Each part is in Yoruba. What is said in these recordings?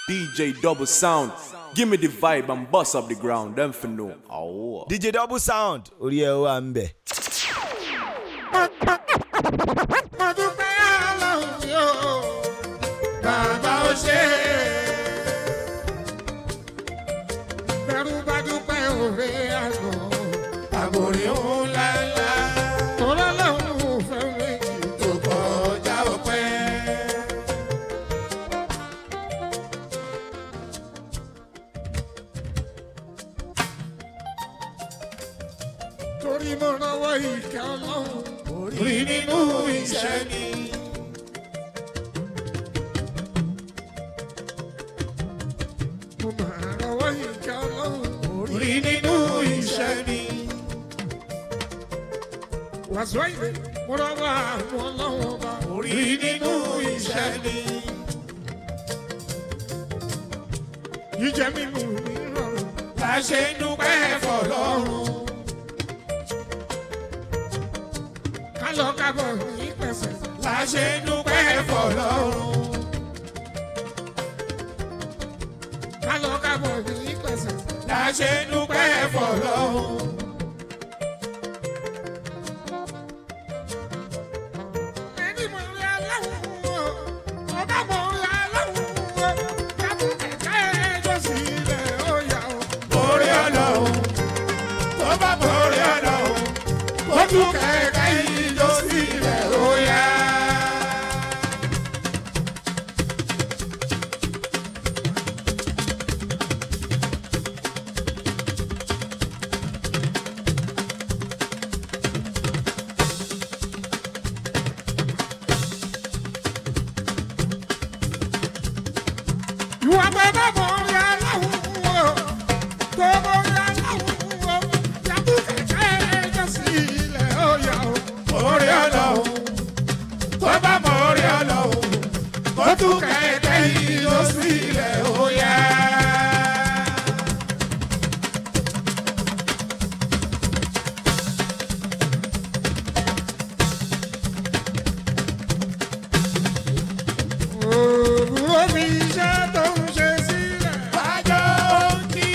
DJ double sound. Give me the vibe and bust up the ground. Them for know. Oh. dj double sound orí ẹ wà ń bẹ̀. mo dúpẹ́ ọlọ́run mi ò bàbá ó ṣe é. bẹ́rù bá dúpẹ́ òwe àná àbòrí òun lálá. tọ́lá lọ́hùn ún fẹ́ méjì tó kọjá ọpẹ́. torí mo rọwọ́ ìkẹ́ ọlọ́run rí nínú iṣẹ́ mi. mo máa rọwọ́ ìkẹ́ ọlọ́run rí nínú iṣẹ́ mi. wàásù ìwé mo rọwọ́ àwọn ọlọ́run ọba rí nínú iṣẹ́ mi. jíjẹ mímu mi rọrùn láṣẹ dúpẹ́ fọlọ́run. kálọ̀ kábọ̀ ní pẹ̀sẹ̀ láṣẹ dúpẹ́ fọlọ́run. kálọ̀ kábọ̀ ní pẹ̀sẹ̀ láṣẹ dúpẹ́ fọlọ́run. ẹni mọ̀ rí aláwọ̀ ọba mọ̀ rí aláwọ̀ yàtọ̀ kẹ̀kẹ́ ẹjọ́ sílẹ̀ ó yà ó. borí ọlọ́run tó bá borí ọlọ́run ó tún kẹ̀kẹ́ ìjọ sílẹ̀ ó yá. ìwà bàbá mọ̀ rí aláwọ̀ tó borí aláwọ̀ yàtọ̀ kẹ̀kẹ́ ẹjọ́ sílẹ̀ ó yà ó. borí ọlọ́run tó bá mọ̀ orí ọlọ́run ó tún kẹ̀kẹ́ ìjọ sílẹ̀ ó yá. Òwúrọ̀ mi iṣẹ́ tó ń ṣe sílẹ̀. Wájọ́ kí.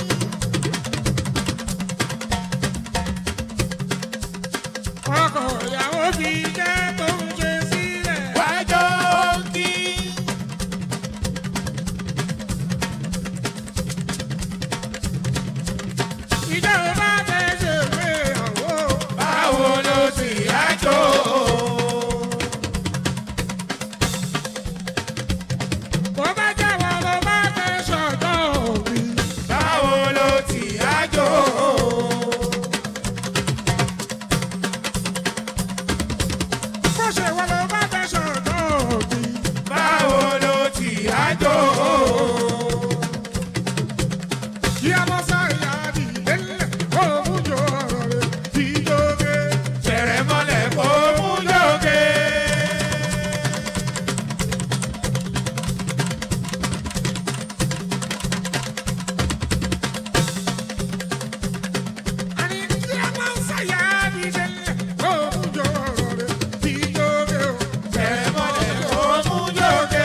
Ọkọ̀ ìyàwó fi iṣẹ́ tó ń ṣe sílẹ̀. Wájọ́ kí. Ìjọba fẹ́ ṣe ìgbéyàwó. Báwo ló ti yájọ́? bó bá jẹ́wọ́ ló bá fẹ́ sọ̀tọ̀ òbí. báwo ló ti ájò. bó ṣe wọ́n ló bá fẹ́ sọ̀tọ̀ òbí. báwo ló ti ájò. kí a mọ sáyà dìde ńlẹ̀ kó mú jọ ọ̀rọ̀ rẹ̀ kí jóge. ṣẹ̀rẹ̀ mọ́lẹ̀ kó mú jóge. Ani kí a máa ń ṣàyà dìde ńlẹ̀ kó mú jọ ọ̀rọ̀ rẹ̀ kí jóge o. ṣẹ̀rẹ̀ mọ́lẹ̀ kó mú jóge.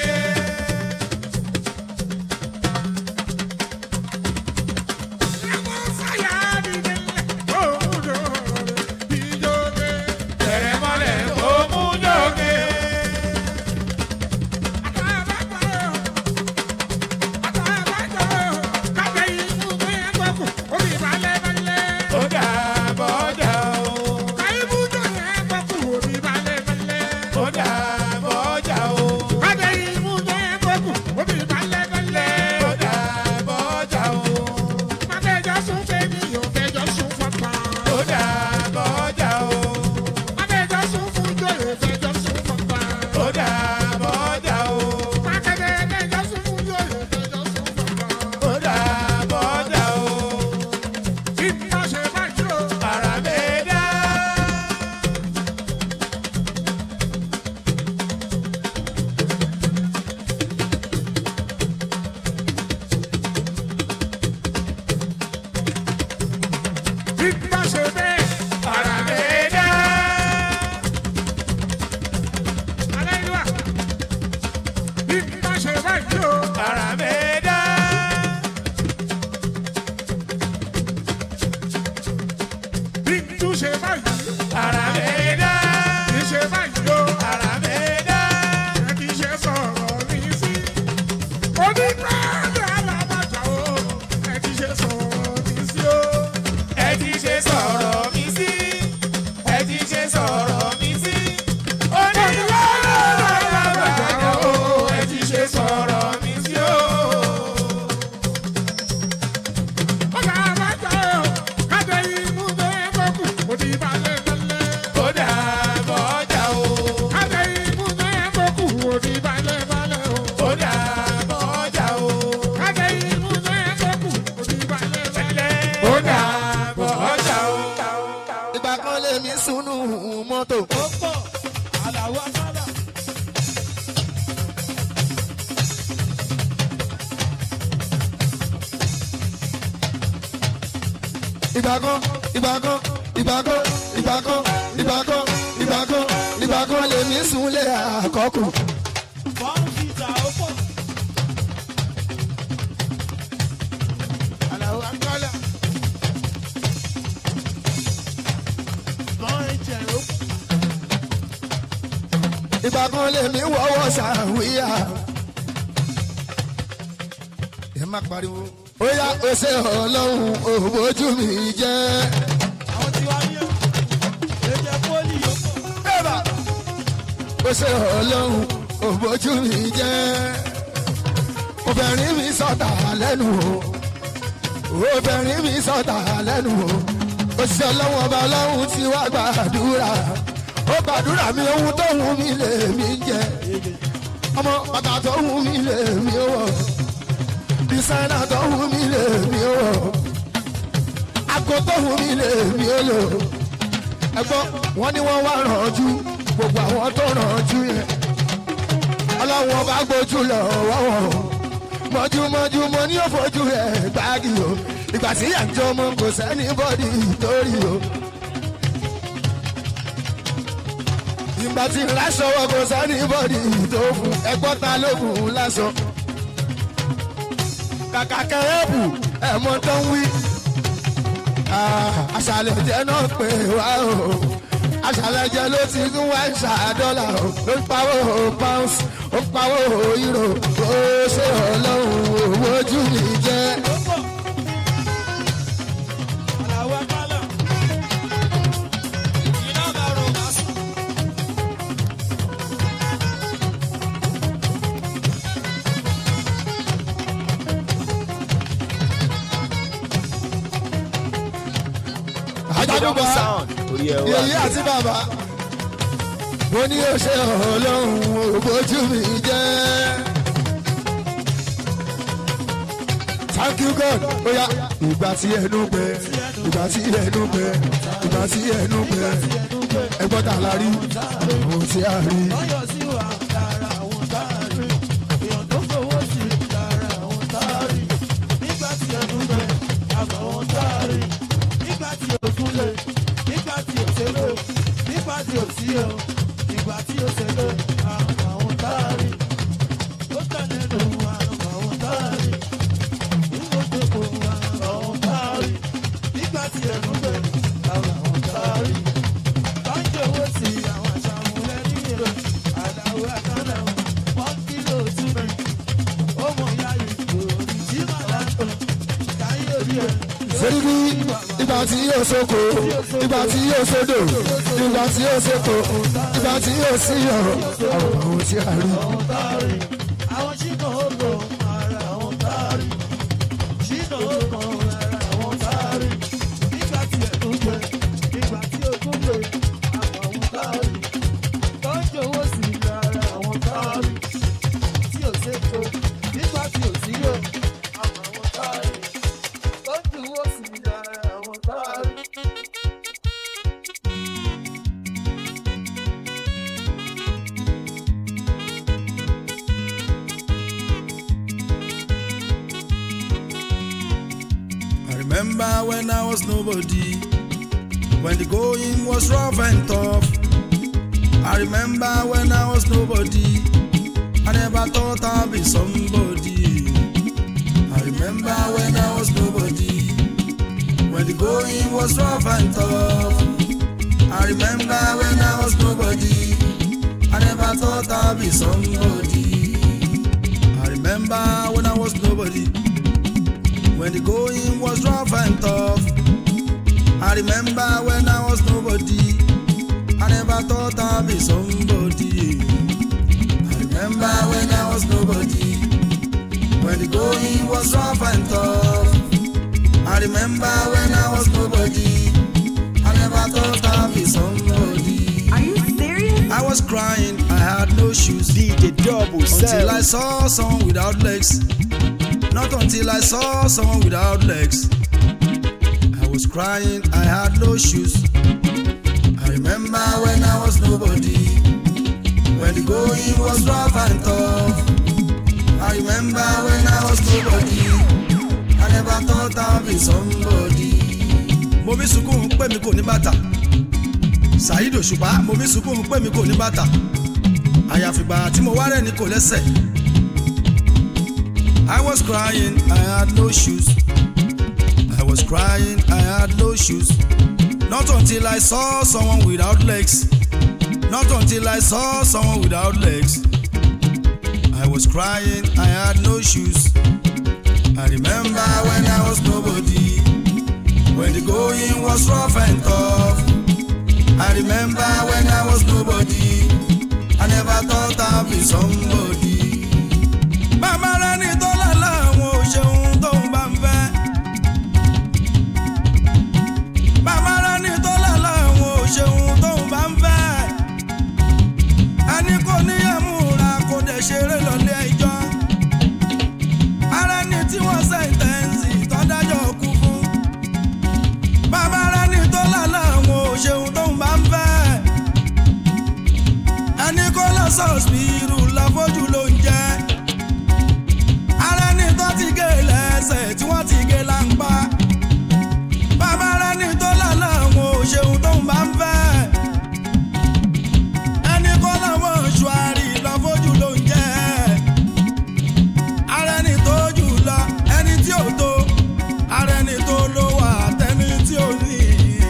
Kí a máa ń ṣàyà dìde ńlẹ̀ kó mú jọ ọ̀rọ̀ rẹ̀ kí jóge. ṣẹ̀rẹ̀ mọ́lẹ̀ kó mú jóge. Ó dà bọ́dà o. Ó dà bọ́dà o. Ó dà bọ́dà o. Ó dà bọ́dà o. Ó dà bọ́dà o. Ó dà bọ́dà o. Àràmẹ́dá. Àràmẹ́dá. Bí bá ṣe báyìí o. ìgbà kan ìgbà kan ìgbà kan ìgbà kan ìgbà kan ìgbà kan ìgbà kan lèmi súnlé àkọ́kù. Àlàó Agbọ́lá. ìgbà kan lèmi wọ́wọ́ sàwíyà. ẹ má pariwo. ó yá ó ṣe ọlọ́run òbójú mi jẹ́. Ẹ̀bà. ó ṣe ọlọ́run òbójú mi jẹ́. obìnrin mi sọ̀tà lẹ́nu o obìnrin mi sọ̀tà lẹ́nu o òṣìṣẹ́ ọlọ́run ọba ọlọ́run ti wá gbàdúrà ó gbàdúrà mi ohun tó wù mí lè mí jẹ ọmọ bàtà tó wù mí lè mí wọ dísáínà tó wù mí lè mí wọ àgọ tó wù mí lè mí lò ẹgbọ́n wọn ni wọ́n wá rànjú gbogbo àwọn tó rànjú yẹn ọlọ́run ọba gbójú lọ wọ́wọ́ mọ́júmọ́jú mo ní òfojú ẹ̀ gbági o ìgbà tí yà ń jọ ọmọ kò sẹ́ni bọ́dì torí o. ìgbà tí ń láṣọ wọ kò sẹ́ni bọ́dì tó fún ẹgbọ́n ta ló fún un láṣọ. kàkà kẹrẹ́bù ẹ̀mọ́ tó ń wí. àṣàlẹ̀ jẹ́ náà pé wá o àṣàlẹ̀ jẹ́ ló ti ń wá ìṣàdọ́là o ló ń pawó pounds ó pawó euro ó ṣe ọlọ́run owó ojú mi jẹ́. àjọ̀dúgba sound orí ẹ̀ wá yèyí àti bàbá mo ní ó ṣe ọlọ́run òbójú mi jẹ́. thank you god ó yá ìgbà tí ẹnu gbẹ ìgbà tí ẹnu gbẹ ìgbà tí ẹnu gbẹ ẹgbọ́n tà la rí ohun tí a rí. lọ́yọ̀ sí wa lára àwọn táàrí èèyàn tó fowó sí lára àwọn táàrí nígbà tí ẹnu gbẹ àgbà àwọn táàrí nígbà tí òkun lè nígbà tí òṣèlú nígbà tí òsí o nígbà tí òṣèlú àgbà àwọn táàrí ó tẹ̀lé nù àgbà àwọn táàrí nígbà tó kò àgbà àwọn táàrí nígbà tí ẹnu gbẹ àgbà àwọn táàrí tọ́jú owó sí àwọn àṣàmúlẹ̀ nílò àdáwó àkànnà wọ́n kílò túnbẹ̀ ó mọ̀ ya ìgbòho tí màá tó káyé orí ẹ̀. Sẹ́ríbí ìgbà tí yóò sóko, ìgbà tí yóò sódò, ìgbà tí yóò sèkò, ìgbà tí yóò sí ọ̀rọ̀, àwọn ohun tí a rí. àwọn táàrí àwọn ṣìnà ó lò ara àwọn táàrí ṣìnà ó kàn ara àwọn táàrí nígbà tí ẹ̀dùn gbẹ nígbà tí ogún gbẹ àwọn táàrí tọ́jú owó sí ara àwọn táàrí tí ò ṣètò nígbà tí ò sí yò àwọn táàrí tọ́jú owó sí ara àwọn táàrí. I remember when I was nobody, when the going was rough and tough. I remember when I was nobody, I never thought I'd be somebody. I remember when I was nobody, when the going was rough and tough. I remember when I was nobody, I never thought I'd be somebody. I remember when I was nobody when the going was rough and tough. I remember when I was nobody. I never thought I'd be somebody. I remember when I was nobody. When the going was rough and tough. I remember when I was nobody. I never thought I'd be somebody. Are you serious? I was crying, I had no shoes. DJ double Until I cell saw someone without legs. Not until I saw someone without legs. I was crying, I had no shoes. I remember when I was nobody. When the going was rough and tough. I remember when I was nobody. I never thought I'd be somebody. mo fi sunkún pé mi kò ní bàtà saheed òṣùpá mo fi sunkún pé mi kò ní bàtà àyàfìgbà tí mo wá rẹ̀ ní kò lẹ́sẹ̀. I was crying, I had no shoes. I was crying, I had no shoes. Not until I saw someone without legs. Not until I saw someone without legs. I was crying, I had no shoes. I remember when I was nobody. When the going was rough and tough. I remember when I was nobody. I never thought I'd be somebody. Bàbá rẹ̀ ní tọ́lá láwọn ò ṣeun tó ń bá ń fẹ́. Bàbá rẹ̀ ní tọ́lá láwọn ò ṣeun tó ń bá ń fẹ́. Ẹni kò níyàmúra kò dẹ̀ ṣeré lọ́lé ẹjọ́. Ara ni tí wọ́n sẹ́ńtẹ́ǹsì tọ́dájọ́ kú fún. Bàbá rẹ̀ ní tọ́lá láwọn ò ṣeun tó ń bá ń fẹ́. Ẹni kò lọ sọ́ọ̀sìpìrù láfojú ló ń jẹ́ ara ẹni tó ti gé lẹ́sẹ̀ tí wọ́n ti gé láǹpá. bàbá ara ẹni tó lálẹ́ àwọn òṣèlú tó ń bá ń fẹ́. ẹni kọ́ làwọn ṣùárì lọ́fojú ló ń jẹ́. ara ẹni tó jù lọ ẹni tí ò tó. ara ẹni tó ló wà tẹni tí ò ní.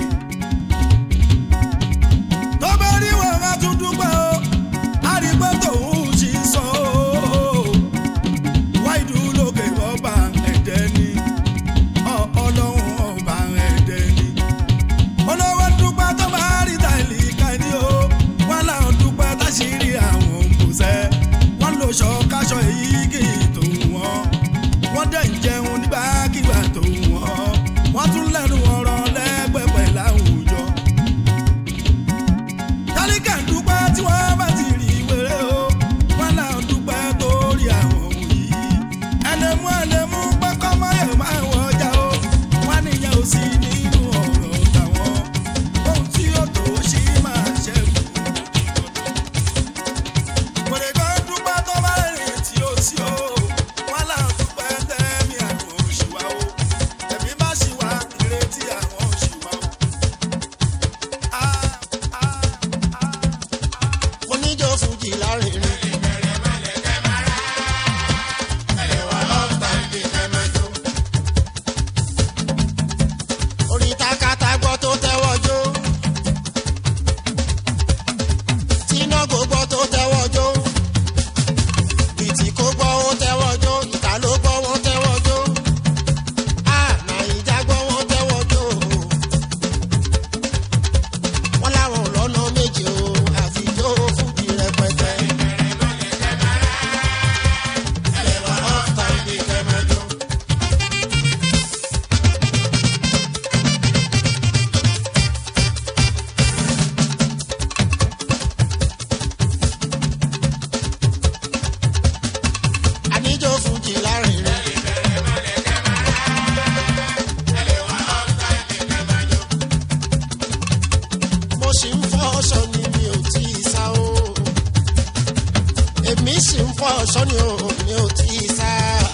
tó bá rí wọn ká tún dúpẹ́ o. a rí pé tòun ṣì ń sọ o wáìdù lókè ọba ẹ̀dẹ́ ni ọ- ọlọ́run ọba ẹ̀dẹ́ ni. olówó dúpẹ́ tó bá rí tàìlì kàní o wọ́n láwọn dúpẹ́ táṣírí àwọn òǹbùsẹ́ wọ́n lò ṣọ káṣọ èyí kì í tó wọ́n wọ́n dẹ̀ ń jẹun nígbàkigbà tó wọ́n wọ́n tún lẹ́nu ọ̀rọ̀ lẹ́gbẹ̀pẹ̀ láwùjọ. tálíkà ń dúpẹ́ tí wọ́n bá ti rí wéré o wọ́n láwọn dúpẹ́ tó rí àwọn òun yìí ẹlẹ́mú ẹlẹ́mú pẹ́kọ́ mọ́yẹ̀ máa wọ ọjà o wọ́n níyẹn ò sí nínú ọ̀rọ̀ tàwọn ohun tí ó tó ṣì máa ṣẹ́kù. Wèrè kan dúpẹ́ tó bá rìn tí ó sí o wọ́n là ń dúpẹ́ tẹ́mi àwọn òṣìwà o ẹ̀mí bá ṣì wá ìrètí àwọn òṣìwà o. Ah, ah, ah, ah. oníjó fújì lárinrin. orin takata gbọ́ tó tẹ́wọ́ jó. tínágò gbọ́ tó tẹ́wọ́ jó. bìtì kó gbọ́ ó tẹ́wọ́ jó. ìta ló gbọ́ wọ́n tẹ́wọ́ jó. a nàìjà gbọ́ wọ́n tẹ́wọ́ jó. wọ́n láwọn ò lọ́nà méje o àfijó fújì rẹpẹtẹ. ẹ̀wà ọ̀tá ibi kẹmẹjọ. àníjó fújì lárinrin. mo sì ń fọ ọṣọ ni mi ò tí ì sá o. èmi sì ń fọ ọṣọ ni o mi ò tí ì sá.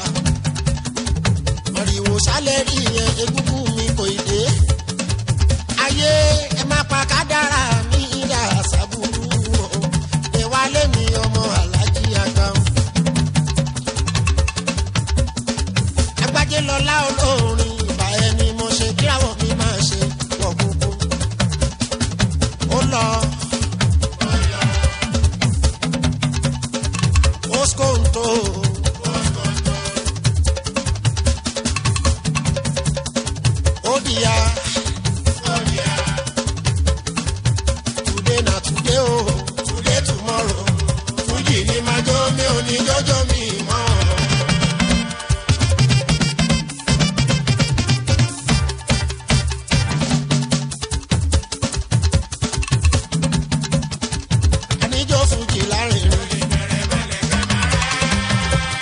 mọ̀rìwò sálẹ̀ rí yẹn egúngún mi kò ì dé. ayé ẹ má pa kádàrá mi ìdá sábúrú o. ìwálé mi ọmọ alájí àgbà o. agbájé lọlá olórin ìbá ẹni mo ṣe kíráwọ̀ mi máa ṣe wọ̀ gbogbo ó lọ. Oskonto. Odia. Today na today o, today tomorrow. Fújì ni máa jó mi ò ní jọ́jọ́ mi mọ́. Àníjó fújì lárinrin.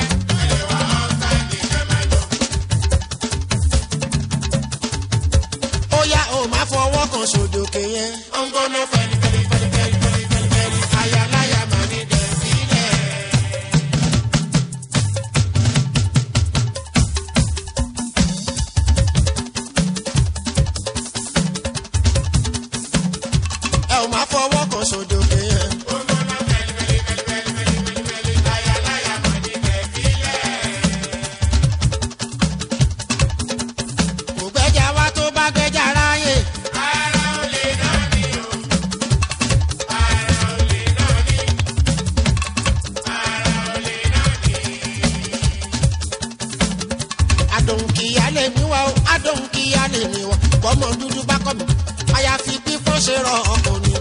adóhùn kí á lè mi wọ bọ́mọ dúdú bá kọ́ mi àyàfi pípọ́n ṣe rọ ọkọ̀ ni.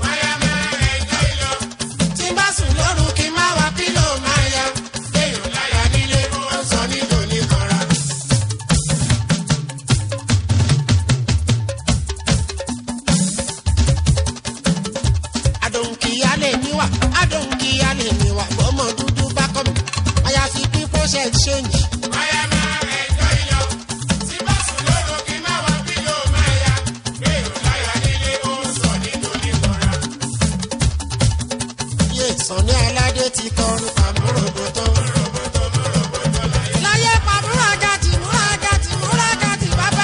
tí n bá sùn lóru kí n má wá pílò máa ya léèyàn láyà nílé ó sọ nílò ní kanra. adóhùn kí á lè mi wà adóhùn kí á lè mi wà bọ́mọ dúdú bá kọ́ mi àyàfi pípọ́n ṣe ṣéǹjì. yé sànni aládé ti kọrin pàmòròbòtò. láyé pàmòrò àgàtì múra àgàtì múra àgàtì bàbá.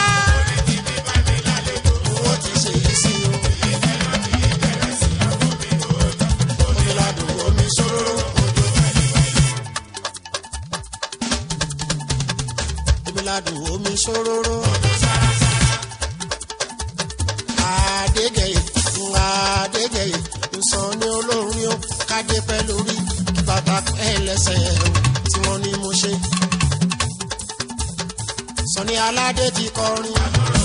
owó ti ṣe yìí sí o. omi ladùn omi ṣòro ojú. omi ladùn omi ṣòro. Adégẹyè Adégẹyè nsàn ní olórin ó kádé pẹ́ lórí kí bàbá pẹ́ lẹ́sẹ̀ o tí wọ́n ní mo ṣe. Sọ̀ni aládé ti kọrin.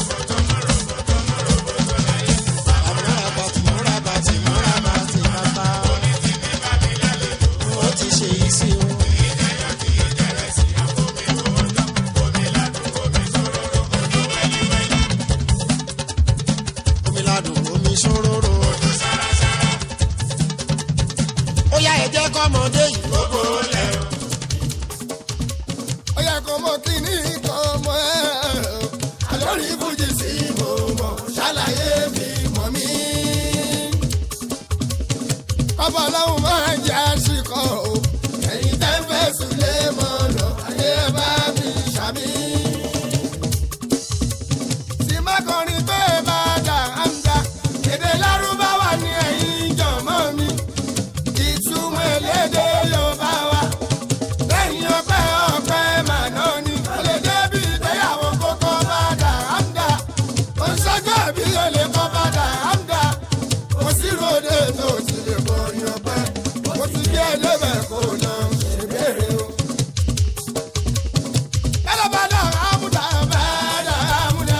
Àmúra bàtì múra bàtì múra bàtì bàbá. Ó ti ṣe yìí sí o. Omi ladùn omi ṣòróró. Ó yá ẹ jẹ́ kọ́mọdé yìí gbogbo lẹ̀. ó yẹ kó mọ kíní kan mọ ẹ alórí fújì sí mo mọ ṣàlàyé mi mọ mí. ọba ọlọ́run máa ń jẹ́ àṣìkò o ẹ̀yin tẹ́ ń fẹ́ sùlé mọ́ lọ ayé bá mi ṣàmì. tí má kọrin pé bá dà á ń dà èdè lárúbáwá ni ẹ̀yin jọ̀mọ́ mi ìtumọ̀ elédè yorùbá wa lẹ́yìn ọpẹ́ ọpẹ́ màná ni olè débi ìgbéyàwó kókó bá dà ámdà oṣojú àbí olè kọ́ bá dà ámdà kò sí ròde tó ti lè kọrin ọpẹ́ kò sí bí ẹlẹ́bẹ̀ kò lọ ṣèbéèrè o. Ẹlẹ́ bá dà ámúdà bá dà ámúdà.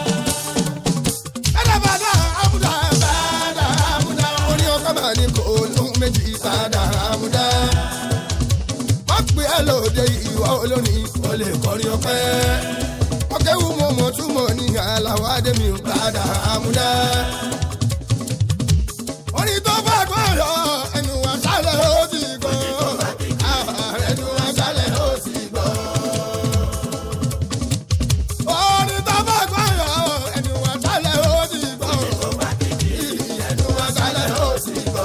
Ẹlẹ́ bá dà ámúdà bá dà ámúdà. Orí ọkọ̀ máa ní kò lóhun méjì bá dà ámúdà wọ́n pè é lóde ìwọ olórin o lè kọrin ọpẹ́. ọkẹ́wù mo mọ̀ túmọ̀ ní aláwọ̀ adémi padà àmúdá. orin tó bá gbọ́dọ̀ ẹnu wa sálẹ̀ ó ti gbọ́. ẹnu wa sálẹ̀ ó ti gbọ́. orin tó bá gbọ́dọ̀ ẹnu wa sálẹ̀ ó ti gbọ́. ẹnu wa sálẹ̀ ó ti gbọ́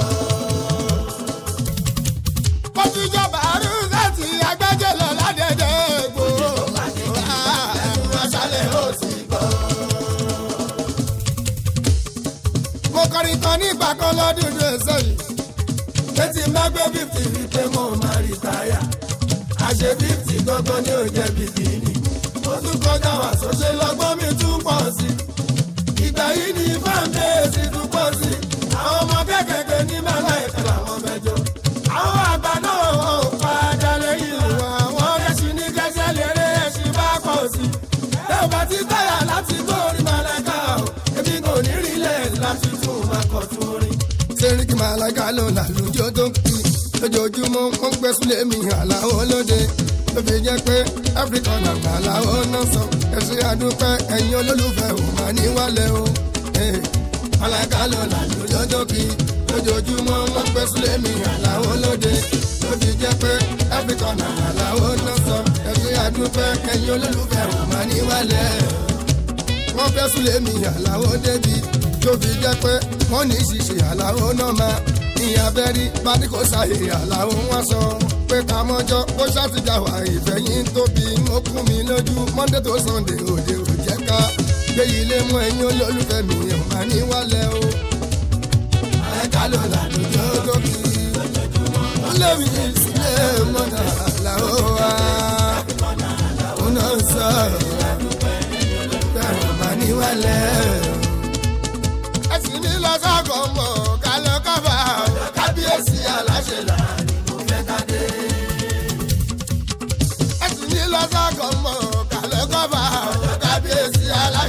kọtùjọba arúgbàtì agbẹjẹ lọ ládẹdẹ gbò. aṣálẹ̀ ó sì gbọ́. mo kọrin kan nígbà kan lọ́dún ní ẹsẹ̀ yìí. létí má gbé fífì wípé mo máa rí táyà. àṣẹ fífì gangan ni ò jẹ́ bìkínì. mo tún kọjá wà sọ́ṣẹ́ lọ́gbọ́n mi tún pọ̀ sí. ìgbà yìí ni fáńdéèsì tún pọ̀ sí. àwọn ọmọ kékèké ní mẹ́lá ìfẹ́ làwọn mẹ́jọ àwọn àgbà náà ò padà lẹ́yìn wọn àwọn ẹṣin ní kẹsẹ̀ lérè ẹṣin bá pọ̀ sí i. ẹ ò bá ti táyà láti gbórí màláìka o èmi kò ní rí lẹ̀ láti tún máa kọ̀ tún rí. sẹ́ríkì màláìka ló làlùjọ tó ń kí lójoojúmọ́ wọ́n gbé súlẹ̀ mi àlàó lóde ló fi jẹ́ pé áfíríkà nàgbà àlàó náà sọ ẹ̀sìn àdúpẹ́ ẹ̀yin olólùfẹ́ ò máa ní wálẹ̀ o. màláìka ló làlùjọ tó kí lójoojúmọ́ wọ́n gbé súlẹ̀ mi àlàó lóde ló fi jẹ́ pé áfíríkà nàgbà àlàó náà sọ ẹ̀sìn àdúpẹ́ ẹ̀yin olólùfẹ́ ò máa ní wálẹ̀ wọ́n fẹ́ súlẹ̀ mi àlàó débi tó fi jẹ́ pé wọ́n ní ṣíṣe àlàó náà máa ní abẹ́rí bádìkó ṣàyè àlàó wọn sọ pé ká mọ́jọ́ ó ṣàtìjà wà ìfẹ̀yìn tóbi ó kún mi lójú monday tó sunday òde ò jẹ́ ká gbé ilé mú ẹ̀yìn olólùfẹ́ mi ò máa ní wálẹ̀ o. ẹ̀ka ló làlùjọ tó kì í ó lé mi sílé mọ́nà àlàó wa ó náà sọ̀rọ̀ bẹ́ẹ̀ máa ní wálẹ̀ ẹ̀sìn mi lọ sọ́kọ̀ mọ̀ ká lọ kọ́fà kábíyèsí aláṣẹ láàrin mo fẹ́ ká dé. ẹ̀sìn mi lọ sọ́kọ̀ mọ̀ ká lọ kọ́fà kábíyèsí aláṣẹ.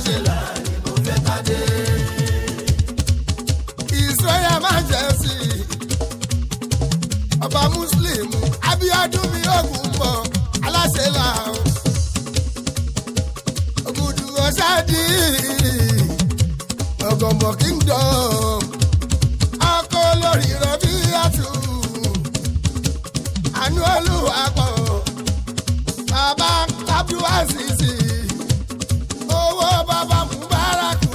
ọdún mi ògùn bọ̀ aláṣẹ là ó. ògùdù ọ̀ṣádì ọ̀gọ̀mọ̀ kingdom ọkọ̀ olórí rọ̀bí àtù àánú olúwa pọ̀ bàbá tábíwá sísì owó bàbá mubaraku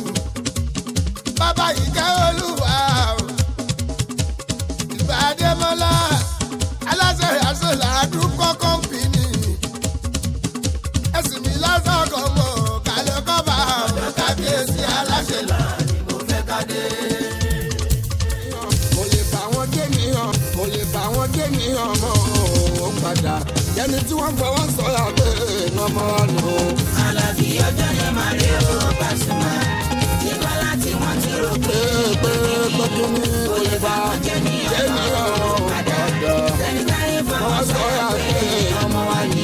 bàbá ìkẹ́ olúwa ìbàdémọ́lá aláṣẹ àṣọlá àdúgbò kọ́mpìnì ẹ̀sìn mi lásàkọ̀ mọ̀ kálẹ̀ kọ́ba ọ̀dọ̀ kábíyèsí aláṣẹ là ni mo fẹ́ ká dé. mo lè bá wọn dé nìyàn mo lè bá wọn dé nìyàn mọ́ ó padà yẹni tí wọ́n fọwọ́ sọ̀rọ̀ pé nọmọ nù. Àlàbí ọjọ́ yẹn máa rí o Pasuma. Nígbà láti wọ́n ti rò pé pé pé pé kí ni mo lè bá dé nìyàn ó padà ẹni táyé fọwọ́ fọwọ́ sọ̀rọ̀ pé ọmọ wa ní.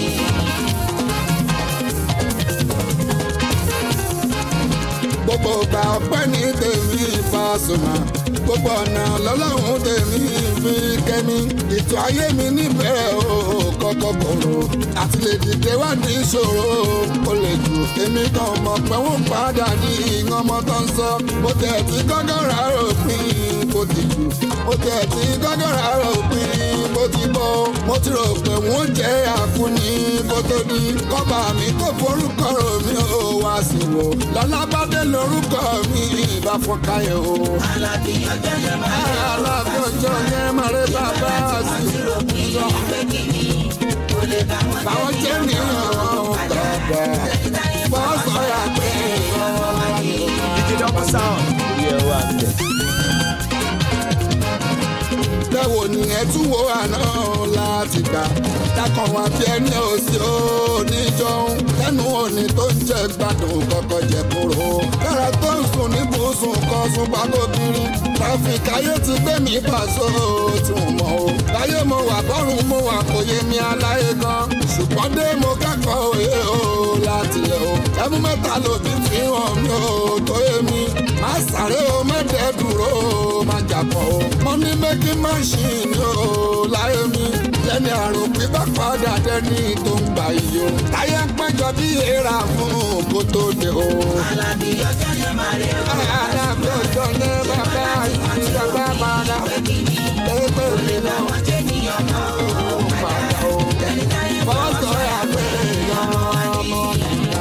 gbogbo ọgbà ọpẹ́ ní tèmi Pasuma gbogbo ọ̀nà lọ́lọ́run tèmi fi kẹ́mi ètò ayé mi níbẹ̀rẹ̀ o kọ́kọ́ kòrò àti lè dìde wá ní ìṣòro ó lè jù èmi kan mọ̀ pé wọ́n padà ní ọmọ tó ń sọ mo tẹ̀ tí gọ́gọ́rà ròpin bó ti jù mo tẹ̀ tí gọ́gọ́rà ròpin bó ti bọ́ mo ti rò pé wọ́n jẹ́ àkúni kó tó di kọ́ba mi kó forúkọ rò mí ó wá sí wò lọ́lá bá dé lórúkọ mi ìbá fọkàyọ̀ o. Àlàbí ọjọ́ yẹn máa rí o alábọ́jọ́ yẹn máa rí bàbá sí ti rò pé pé kí ni kò lè bá wọn báwọn jẹ́ nìyẹn bàbá ẹni táyé bọ́ sọ̀rọ̀ pé ọmọ wa ní. DJ Double Sound. orí ẹ wà bẹ̀. bẹ́wò ni ẹ tún wo àná láti gbà dákan wá bí ẹni òsì oníjọun lẹ́nu òní tó ń jẹ gbádùn kọ́kọ́ jẹ kúrò kára tó ń sùn ní bùsùn kan sùn pàgọ́bìnrin tráfíkì ayé ti gbé mi pàṣọ tún mọ́ o láyé mo wà bọ́rùn mo wà kò yé mi aláyé gan ṣùgbọ́n dé mo kẹ́kọ̀ọ́ òye o láti lẹ̀ o ẹmu mẹ́ta lòdì fi hàn mí o tó yé mi má sáré o mẹ́tẹ̀ẹ́ dúró o má jàpọ̀ o mo ní méjì máṣíìnì o láyé mi lẹ́ni àrùn pípa padà dẹ́ni tó ń gbà yìí o táyé ń péjọ bí èèrà fún kó tó dé o. Àlàbí ọjọ́ yẹn máa rí o alábòjọ ní bàbá àti bàbá padà pépè mi náà wọ́n jẹ́ níyàn náà o. padà o. ẹni táyé bọ́sọ̀ yà pé ọmọ nìyà.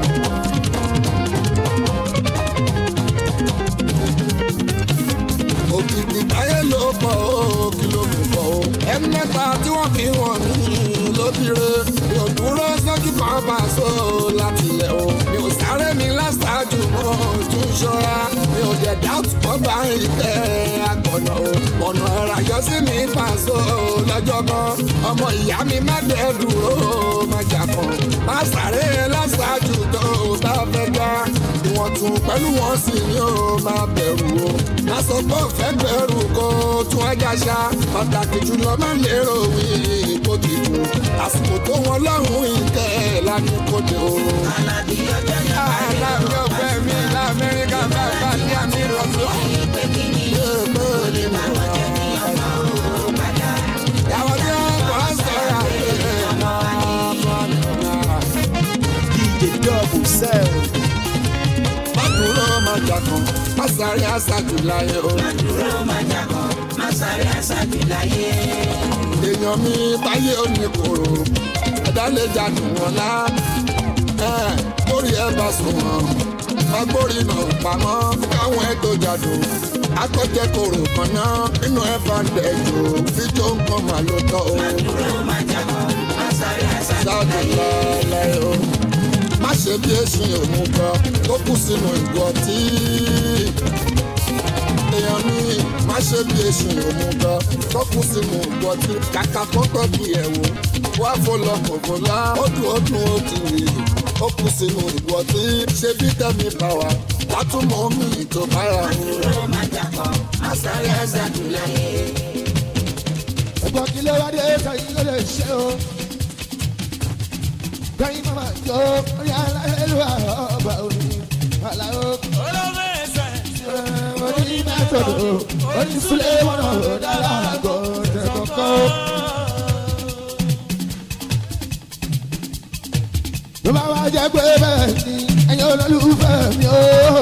òkìkì táyé ló pọ̀ ó kí ló mú bọ̀ ó. ẹni mẹ́ta tí wọ́n fi wọ̀n mí lóbìire mi ò dúró sójú kan bá a sọ láti ilẹ̀ o. mi ò sáré mi láṣáájú mọ́ tún ṣọ́ra mi ò dẹ̀ dáàtú kọ́ bá ìtẹ́ àgbọ̀nà o. ọ̀nà ẹ̀rà yọ sí mi pàṣọ lọ́jọ́ kan ọmọ ìyá mi má dẹ̀ dúró má jà kan má sáré láṣáájú tó o bá fẹ́ gbá ìwọ̀n tún pẹ̀lú wọn sì ni ó máa bẹ̀rù o. má sọ pé òfẹ́ bẹ̀rù kó tún ẹja ṣá pàtàkì jùlọ má lérò wí kó ti dùn àsìkò tó wọn lọ́rùn ìtẹ́ lánàá kó dé o. Àlàbí ọjọ́ yẹn máa rí o aláàbí ọ̀fẹ́ mi lamẹ́ríkà bá bá ní àmì ìrọ̀sọ́. pé kí ni kò lè bá wọn jẹ́ níyàn náà o. padà Ìyàwó tí wọ́n kọ́ sọ̀rọ̀ àgbẹ̀ ọmọ ọmọ nìyà. DJ Double Sound. Bákúrò máa jà kan, má sáré àṣàjù láyé o. dúró máa jà kan má sáré àṣàjù láyé. èèyàn mi táyé òní kòrò ẹ̀dá lè jàdùn wọn lá lórí ẹ bá sùn wọn agbórí náà pamọ́ káwọn ẹ tó jàdùn akọ́jẹ́ kòrò kan náà nínú ẹ bá ń dẹ̀jọ́ fíjọ́ nǹkan mà ló tọ́ o dúró máa jà kan má sáré àṣàjù ṣáàdùn lálẹ́ o má ṣe bí èsìn òun gan tó kù sínú ìgò ọtí èèyàn mi má ṣe bí èsìn òun gan tó kù sínú ìgò ọtí kàkà kọ́kọ́ bí ẹ̀wò wá fọlọ́ kọ̀ọ̀kọ̀lá ó dùn ó dùn ó ti rè ó kù sínú ìgò ọtí ṣe bí tẹ́mi bá wa látúmọ̀ mi tó bára o. dúró máa jà kan má sáré àṣàjù láyé. ẹ̀gbọ́n kí ló wá dé sẹ́yìn ló lè ṣe o. gbẹ̀yìn mama jọ orí aláìlú àrọ́bà òní àlàó. orí mẹ́tọ̀dọ̀ orí sílé wọn náà dára àgọ́ tẹ̀kọ̀kọ́. tó bá wá jẹ́ pé bẹ́ẹ̀ ni ẹ̀yin olólùfẹ́ mi o.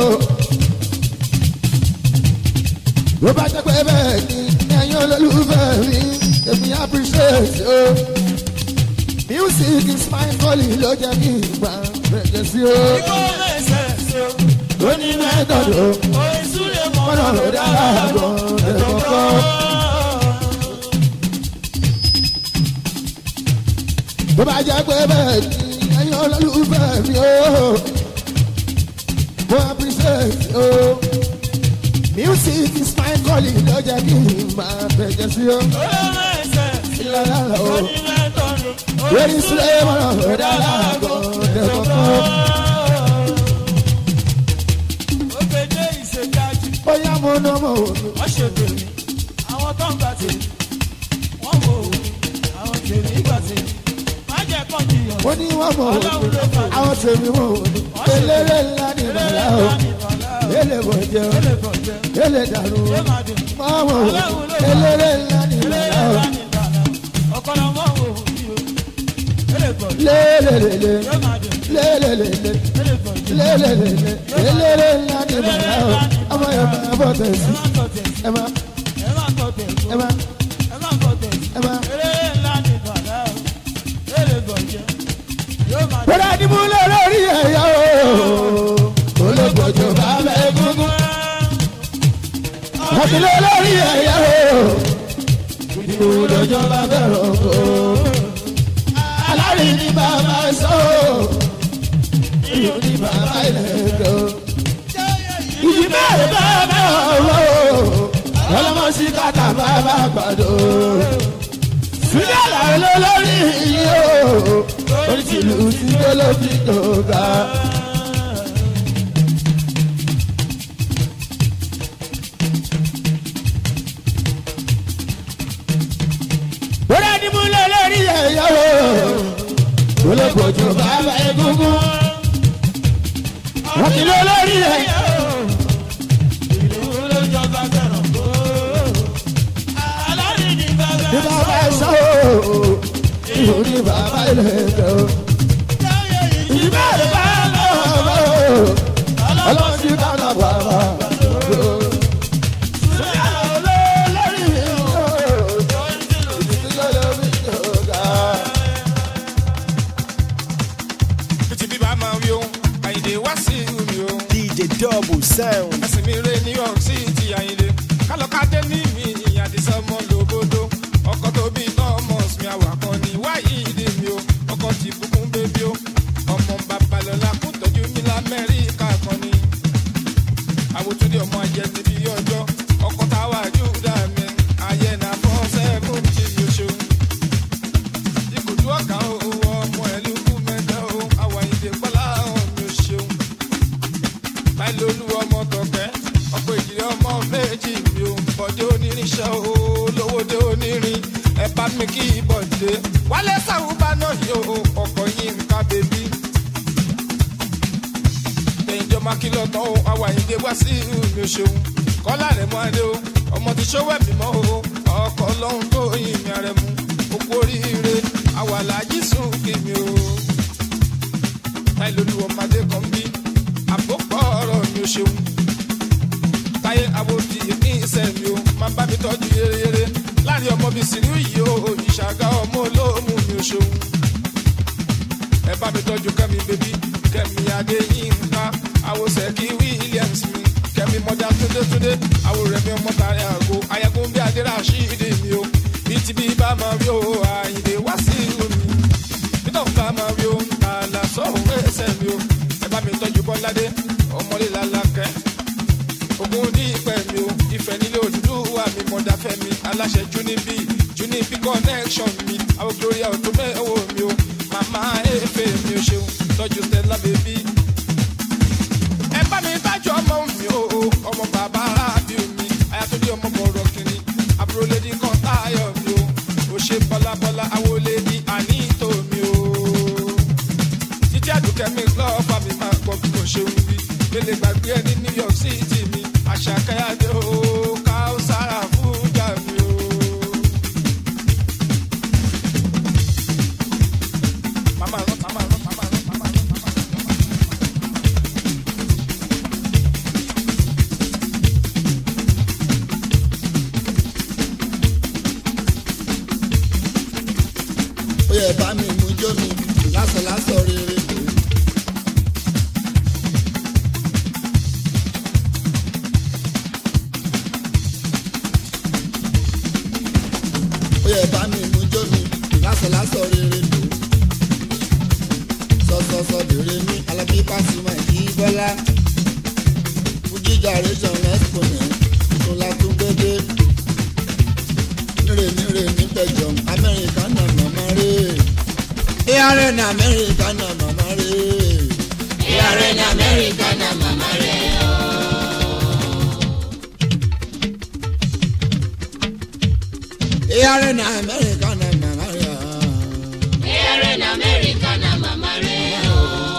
tó bá jẹ́ pé bẹ́ẹ̀ ni ẹ̀yin olólùfẹ́ mi èmi appreciate o. music is my calling ló jẹ́ kí n gbà bẹ̀rẹ̀ sí o. ó ní mẹ́tọ̀dù mọ́nà ló dára gan ẹ̀kọ́kọ́. tó bá jẹ́ pé bẹ́ẹ̀ ni ẹ̀yin olólùfẹ́ mi o. mo appreciate o. music is my calling ló jẹ́ kí n máa bẹ̀rẹ̀ sí o. ìlànà o. lórí sílẹ̀ mọ́nà ló dára gan ẹ̀kọ́kọ́. bóyá mo ná mo wò ó. wọ́n ṣe tèmi àwọn tó ń gbà tèmi wọ́n wò ó àwọn tèmi gbà tèmi má jẹ́ kọ́ jiyàn ó ní wọ́n mọ̀ wò ó. àwọn tèmi mọ̀ wò ó. eléré ńlá ni bàlá o. ele bọ̀ jẹ́ o. ele dàrú o. wọ́n mọ̀ wò ó. eléré ńlá ni bàlá o. ọ̀kọ́lọ́ mọ́ wò ó bí o ele gbọ̀ lélelele yóò máa dùn lélelele ele gbọ̀ jẹ́ lélelele eléré ńlá ni bàlá o. ọmọ yẹn máa bọ̀ tẹ̀sí. ẹ má tọ̀ tẹ̀sí ẹ má ẹ má tọ̀ tẹ̀sí ẹ má ẹ má tọ̀ tẹ̀sí ẹ má. eré ńlá ni bàdá o ele gbọ̀ jẹ́ yóò máa dùn. bọ́dá ni mo lé lórí ẹ̀yà o. olóògbòjò bá bẹ́ẹ̀ gúngún. àti lé lórí ẹ̀yà o. ìdìbò lọ́jọ́ bá bẹ̀rẹ̀ o. alárí ni bàbá sọ o. ìlú ni bàbá ilẹ̀ kọ. ìdí bẹ́ẹ̀ bá bẹ̀rẹ̀ o. ọlọ́mọ sí kàtà bàbá gbàdọ̀. sílẹ̀ làwọn olórí yìí o oríṣiríṣi tí tó ló fi dòga. bóra ni mo lọ lórí ẹ̀yọ́ o olóògbòjò bàbá egungun wọ́n ti lọ lórí ẹ̀yọ́ ní bàbá ẹ̀sọ́ o ìhò ní bàbá ilẹ̀ ẹ̀jẹ̀ o. ìdíbẹ̀ rẹ̀ bá lọ́wọ́ o ọlọ́run ti bá lọ bàbá o. Fìtì bíbá máa wí ohun, Àyìndé wá sí mi o. DJ Double Sound. Ẹ̀sìn mi rè New York City Àyìndé. Kálọ̀kadé ní mi ìyàdísọ́ mọ́ lóbodò. Ọkọ̀ tó bí Thomas mi àwàkọ́ ni wáyé ìdè mi o. Ọkọ̀ ti bùkún bébí o. Ọmọ Babalọ́lá kún tọ́jú mi l'Amẹ́ríkà kan ni. Àwòtúndé ọmọ ajẹ́ ti bí ọjọ́. Ọkọ̀ táwa Júdà mi. Ayé na fọ́ sẹ́kùn tí mi ò ṣeun. Ìkòjú ọ̀gá o, ọmọ ẹ̀lú kú mẹ́ta o. Àwọ̀ Àyìndé Bọ́lá ọ̀hún mi ò ṣeun báyìí lolú ọmọ tọkẹ ọkọ ìjìnlẹ ọmọ méjì mi ò bọdé onírinṣẹ o lówódé onírin ẹ bá mi kí bọdé wálé sàwùbá náà yóò ọkọ yín nǹkan bèbí. ẹ̀yìnjọ́ máa kí lọ́tọ̀ o àwọn àyíndé wá sí mi ò ṣeun kọ́lá rẹ̀ mọ́ adé o ọmọ ti ṣówó ẹ̀mí mọ́ o ọkọ̀ lọ́hún tó yin mi rẹ̀ mú okú oríire àwọn aláàjì sùn kí mi o táyé lolú ọmọdé kan bí àpòpọ̀ ọ̀rọ̀ mi ò ṣeun táyé àwòdì ní ìṣẹ́ mi o máa bá mi tọ́jú yéreyére láàrin ọmọ mi sì ní yìí o ìṣàgá ọmọ olóòmù mi ò ṣeun ẹ bá mi tọ́jú kẹ́mi bébí kẹ́mi adéyínká àwòsẹ̀kí williams mi kẹ́mi mọ́dá túndétúndé àwòrẹ́mi ọmọ tàrí àgọ́ ayẹkùn bí adé rashidi mi o bí ti bí bá máa rí o àyìnlé wá sí ìlú mi peter bá máa rí o àlà sọ̀rọ̀ ẹsẹ̀ mi o ẹ bá mi tọ́jú bọ́ládé ọmọlé lalákẹ́ ogun ní ìpẹ́ mi o ìfẹ́ nílé olùdúwà mi mọ̀dáfẹ́ mi aláṣẹ junibi junibi connection mi àwọn gloria ọ̀tún mẹ́wọ̀ mi o màmá efe mi o ṣeun tọ́jú stella baby. ẹ bá mi tájú ọmọ mi o ọmọ bàbá arábí mi ayatollah ọmọ bọ̀rọ̀ kìnní àbúrò lady kan táyọ̀ mi o ò ṣe bọ́lábọ́lá àwọlé ní àníìtò mi o títí àdùkẹ́ mi lọ́ọ̀fà mi máa gbọ́ bí mo ṣe ń wí lélẹ gbàgbé ẹni new york city mi àṣàkáyàdé o káùsára fújà mi o. màmá rán màmá rán màmá rán màmá rán. jó mi lásán lásán rere lò. ó yẹ bá mi mú jó mi lásán lásán rere lò. sọsọsọ dèrè mi alábí pàṣípà kì í bọ́lá. fújì generation exponent tó la tún gbédé. nírè nírè nígbẹ̀jọ amẹ́ríkà náà màmá rè é. ARN ní amẹ́ríkà náà màmá rè é. ARN ní Amẹ́ríkà náà màmá rẹ̀ o. ARN ní amẹ́ríkà náà màmá rè é. ARN ní Amẹ́ríkà náà màmá rẹ̀ o.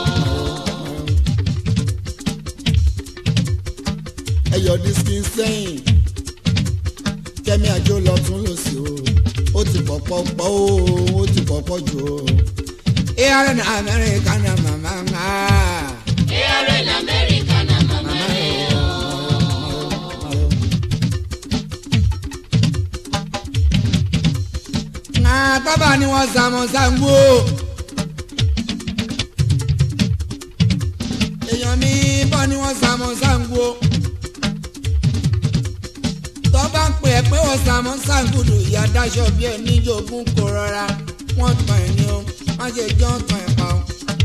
ẹyọ dísìkì sẹ́yìn kẹ́mi àjò lọ tún lò sí o ó ti pọ̀pọ̀ pọ̀ o ó ti pọ̀pọ̀ jù o. ARN ní amẹ́ríkà náà màmá rè é. ARN ní Amẹ́ríkà náà màmá rẹ̀ o. Nga bàbá ni wọ́n sàmọ̀ sàngbó. Èèyàn mi bọ́ ni wọ́n sàmọ̀ sàngbó. Tọ́ bá ń pè é pé wọ́n sàmọ̀ sàngbùdù ìyá dáṣọ bí ẹ níjogún kò rọra. Wọ́n tàn ẹ̀ ní o, wọ́n ṣe jọ́ tàn ẹ̀ pa o.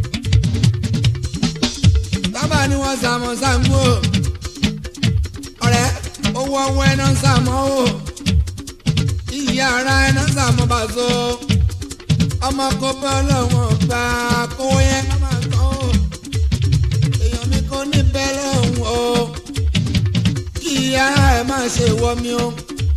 Bàbá ni wọ́n sàmọ̀ sàngbó. Ọ̀rẹ́ owó ọwọ́ ẹ̀ náà sàmọ́ o ìyá ara ẹná sàmú bá so ọmọ kò bá lọ́wọ́ gbà kó yẹn ká máa tán o èèyàn mi kò ní bẹ́ẹ̀ lọ́hùn o kí ìyá ẹ má ṣe wọ mi o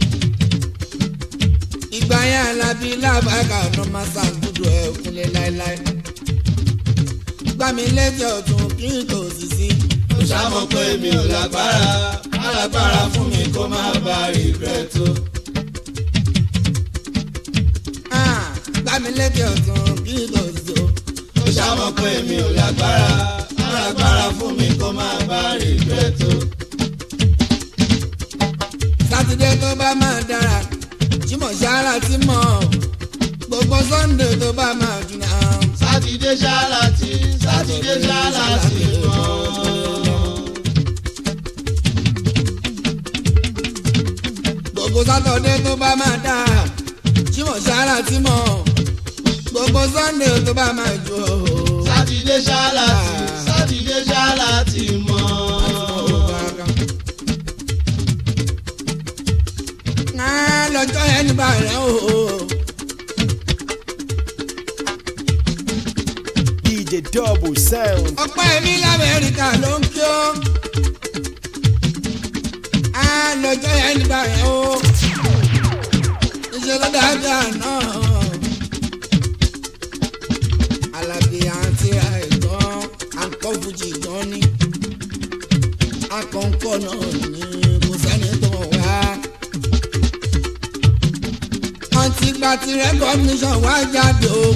ìgbà yẹn alábí lábàgà ọ̀nà máa ṣàgùdù ẹ̀ kúnlẹ̀ láéláé gbà mí lẹ́jọ́ ọ̀tún kí n kò sì sí. ó ṣàmọ̀ pé mi ò lágbára alágbára fún mi kó má bá regret o. Ah, gbà mí lẹ́jọ́ ọ̀tún kí n kò sì sí o. ó ṣàmọ̀ pé mi ò lágbára alágbára fún mi kó má bá regret o. sátidé tó bá máa dára jímọ̀ ṣáárà tí mọ̀ gbogbo sọ́ndé tó bá máa dùn náà. sátidé ṣáláàtì sátidé ṣáláàtì mọ́. gbogbo sátọ̀dé tó bá máa dára jímọ̀ ṣáárà tí mọ̀ gbogbo sọ́ndé tó bá máa jù ó. sátidé ṣáláàtì sátidé ṣáláàtì mọ́. Ah, lọ́jọ́ yẹn ní bàrẹ̀ o. DJ Double Sound. ọpẹ́ mi lamẹ́ríkà ló ń kí ó. Ah, lọ́jọ́ yẹn ní bàrẹ̀ o. ìṣèlú dáadáa náà. alábí àti àìtàn akọ́ fújì gan ni. akọ̀ǹkọ̀ náà ni kò sẹ́ni tó wá. àǹtí gba ti recognition wá jáde o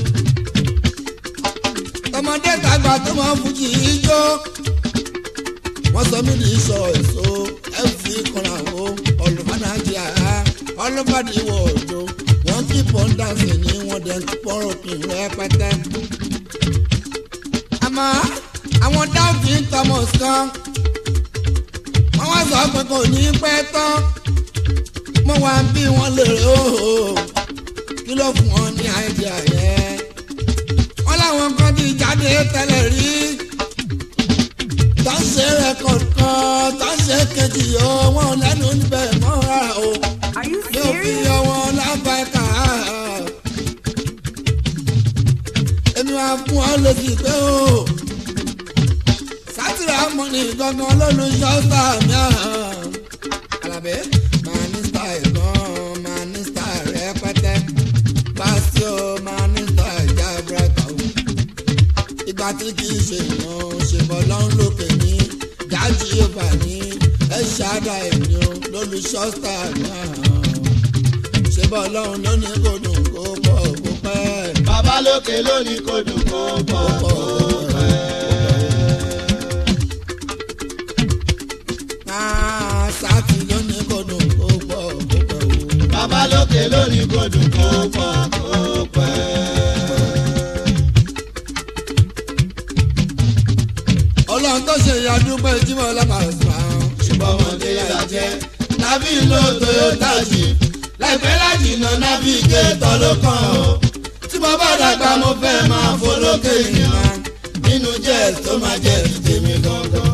tọmọdé tàgbà tó mọ fújì ijó wọn sọ mí ní sọ èso ẹfì kanra o ọlùfàdàjì àhá ọlùfàdì ìwọ òjò wọn kí pọ́ńdàsì ní wọn dẹ̀ ń pọ́rọ̀ kì í rẹpẹtẹ. àmọ́ àwọn dáùtì thomas kan wọ́n wá sọ pé kò ní pẹ́ tán mo wá ń bí wọn lèrè ooo kí ló fún wọn ní àìdíà yẹn wọ́n láwọn kan ti jáde tẹ́lẹ̀ rí tọ́sí rẹ́kọ̀d kan tọ́sí kejì o wọn lẹ́nu níbẹ̀ mọ́ra o yóò fi ọwọ́ lábá ẹ̀ka èmi máa fún ọ lòdì pé o sátìrì àmọ́ni gangan lólu ṣọ́ọ́sà mi àhàn alábẹ́ máa ní style gan máa ní style rẹpẹtẹ pásíò máa ní style jábúrẹ́kà o ìgbà tí kì í ṣe ìran ṣe bọ́ lọ́n lókè ní dájú yorùbá ní ẹ ṣáàdà ẹ̀mí o lólu ṣọ́ọ́sà mi àhàn ṣe bọ́ lọ́n lónìí kò dùn kó pọ̀ kó pẹ́ bàbá lókè lónìí kò dùn kó pọ̀ kó pẹ́. Ah, sátì lónìí kò dùn kó pọ̀ kó pẹ́ o. bàbá lókè lónìí kò dùn kó pọ̀ kó pẹ́. ọlọ́run tó ṣe ìyàdúpẹ́ jímọ̀ lápàṣà. ṣùgbọ́n ọmọdé la jẹ́ nábì ló toyota jeep láìpẹ́ lájìnà navigator ló kàn ó tí mo bá dàgbà mo fẹ́ máa folókè ìrìnà nínú jet tó máa jẹ́ tèmi gangan.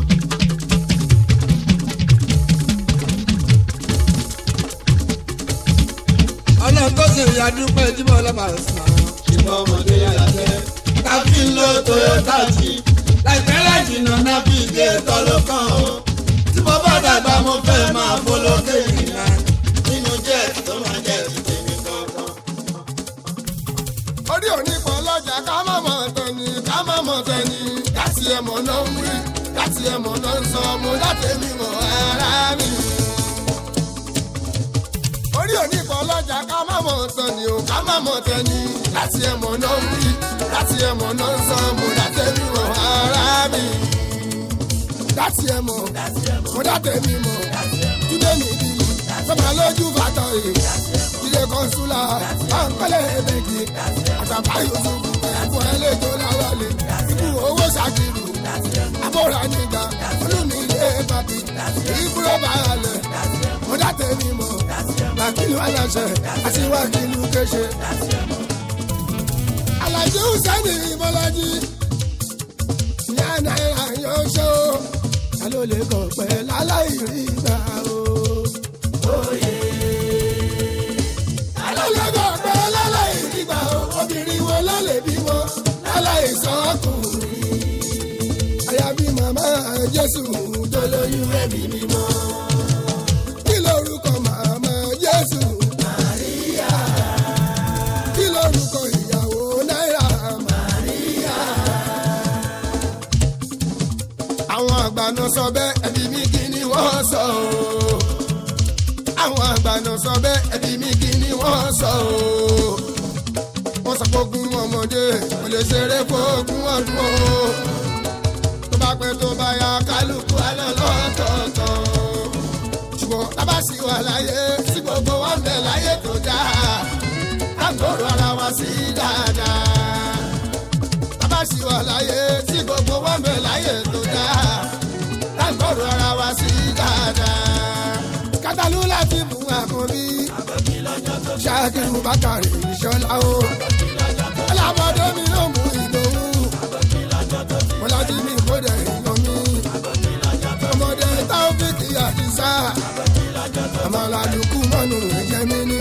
ọlọ́run tó ṣe ìyàdúpẹ́ jímọ̀ lápàṣà. ṣùgbọ́n ọmọdé la jẹ́ nábì ló toyota jeep láìpẹ́ lájìnà navigator ló kàn ó tí mo bá dàgbà mo fẹ́ máa folókè ìrìnà nínú jet tó máa jẹ́ tèmi gangan. orí òní kan lọ́jà ká má mọ̀ tẹ̀ni ká má mọ̀ tẹ̀ni láti ẹ̀mọ̀ náà ń wí láti ẹ̀mọ̀ náà ń sọ mo láti mi mọ̀ ara mi. orí òní kan lọ́jà ká má mọ̀ tẹ̀ni o ká má mọ̀ tẹ̀ni láti ẹ̀mọ̀ náà ń wí láti ẹ̀mọ̀ náà ń sọ mo láti mi mọ̀ ara mi. láti ẹ̀mọ̀ mo láti mi mọ̀ túnbẹ̀ mi bí sọ́mà lójú bàtà yìí ilé kọ́nsúlà àǹkọ́lẹ̀ ẹ̀bẹ̀gì àtàbà yusufu ẹ̀fọ́ ẹlẹ́jọ́ láwálé ikú owó ṣàkìrù àbúrò nígbà olùmí ilé bàbí ìbúrò bàálẹ̀ mọ́dá tèmi mọ́ làkìlú aláṣẹ àtiwákìlú kéṣe. alájí hùsẹ́nì bọ́lájí ìyá náírà yóò ṣó ta ló lè kọ̀ pẹ́ láláì rí gbà o. alọ́lọ́gọ́ pé láláì nígbà obìnrin wo ló lè bímọ láláì sọ́kùnrin. àyàbí màmá jésù tó lóyún ẹ̀mí mímọ́. kí lorúkọ màmá jésù? màríyá. kí lorúkọ ìyàwó náírà? màríyá. àwọn àgbà náà sọ bẹ́ẹ̀ ẹbí mi kí ni wọ́n sọ o àwọn àgbàna sọ bẹ́ẹ̀ ẹbí mi kí ni wọ́n sọ o. wọ́n sọ fógun ọmọdé kò lè ṣeré fógun ọdún o. tó bá pẹ́ tó bá ya kálukú alọ́ lọ́tọ̀ọ̀tọ̀. ṣùgbọ́n tábà sì wà láyé sí gbogbo wọn bẹ̀ láyé tó dáa. lágbóró ara wa sí dáadáa. tábà sì wà láyé sí gbogbo wọn bẹ̀ láyé tó dáa. lágbóró ara wa sí dáadáa kátàlú láti mú àkànbí. ṣáàkiri bákàrè ìṣọlá o. alábọ̀dé mi ló mú ìdòwú. mo láti mi kódà èèyàn mi. ọmọdé táwọ́fíìkì àdìsá. àmàlàlùkù mọ́nù ẹ̀jẹ̀ mi ní.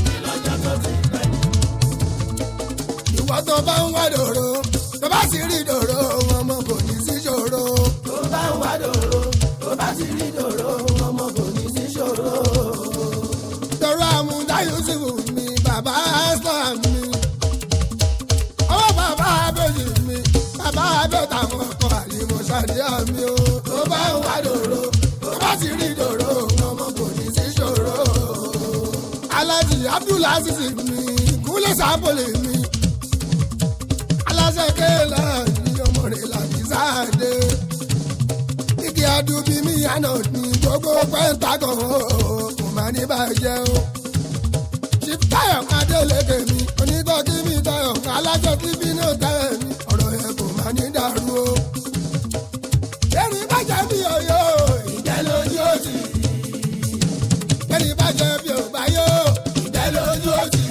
ìwọ tó bá ń wá dòrò tó bá sì rí dòrò ọmọ kò ní sí ṣòro. tó bá ń wá dòrò tó bá sì rí dòrò ọmọ kò ní sí ṣòro. tọrọ àmúdá yusuf mi bàbá aslam mi ọwọ́ bàbá abẹ́jì mi bàbá abẹ́ta wọn kọ àlìmọ̀ ṣàdíyà mi o. tó bá ń wá dòrò tó bá sì rí dòrò ọmọ kò ní sí ṣòro. alájì abdulaziz mi kúlẹ̀ sábọ̀lẹ̀ mi aláṣẹ kéèlà ní ọmọ rẹ̀ làbí sáàdé igi adubi mi àná ní gbogbo pentagon kò má ní bàjẹ́ o. chief tayo adélèké mi onítọ́kí mi tayo alájọ tí bínú tayo mi ọ̀rọ̀ yẹn kò má ní dàrú o. erin bàjẹ́ bí ọyọ́ ìjẹ́ lójú òsì. erin bàjẹ́ bí òbáyọ́ ìjẹ́ lójú òsì.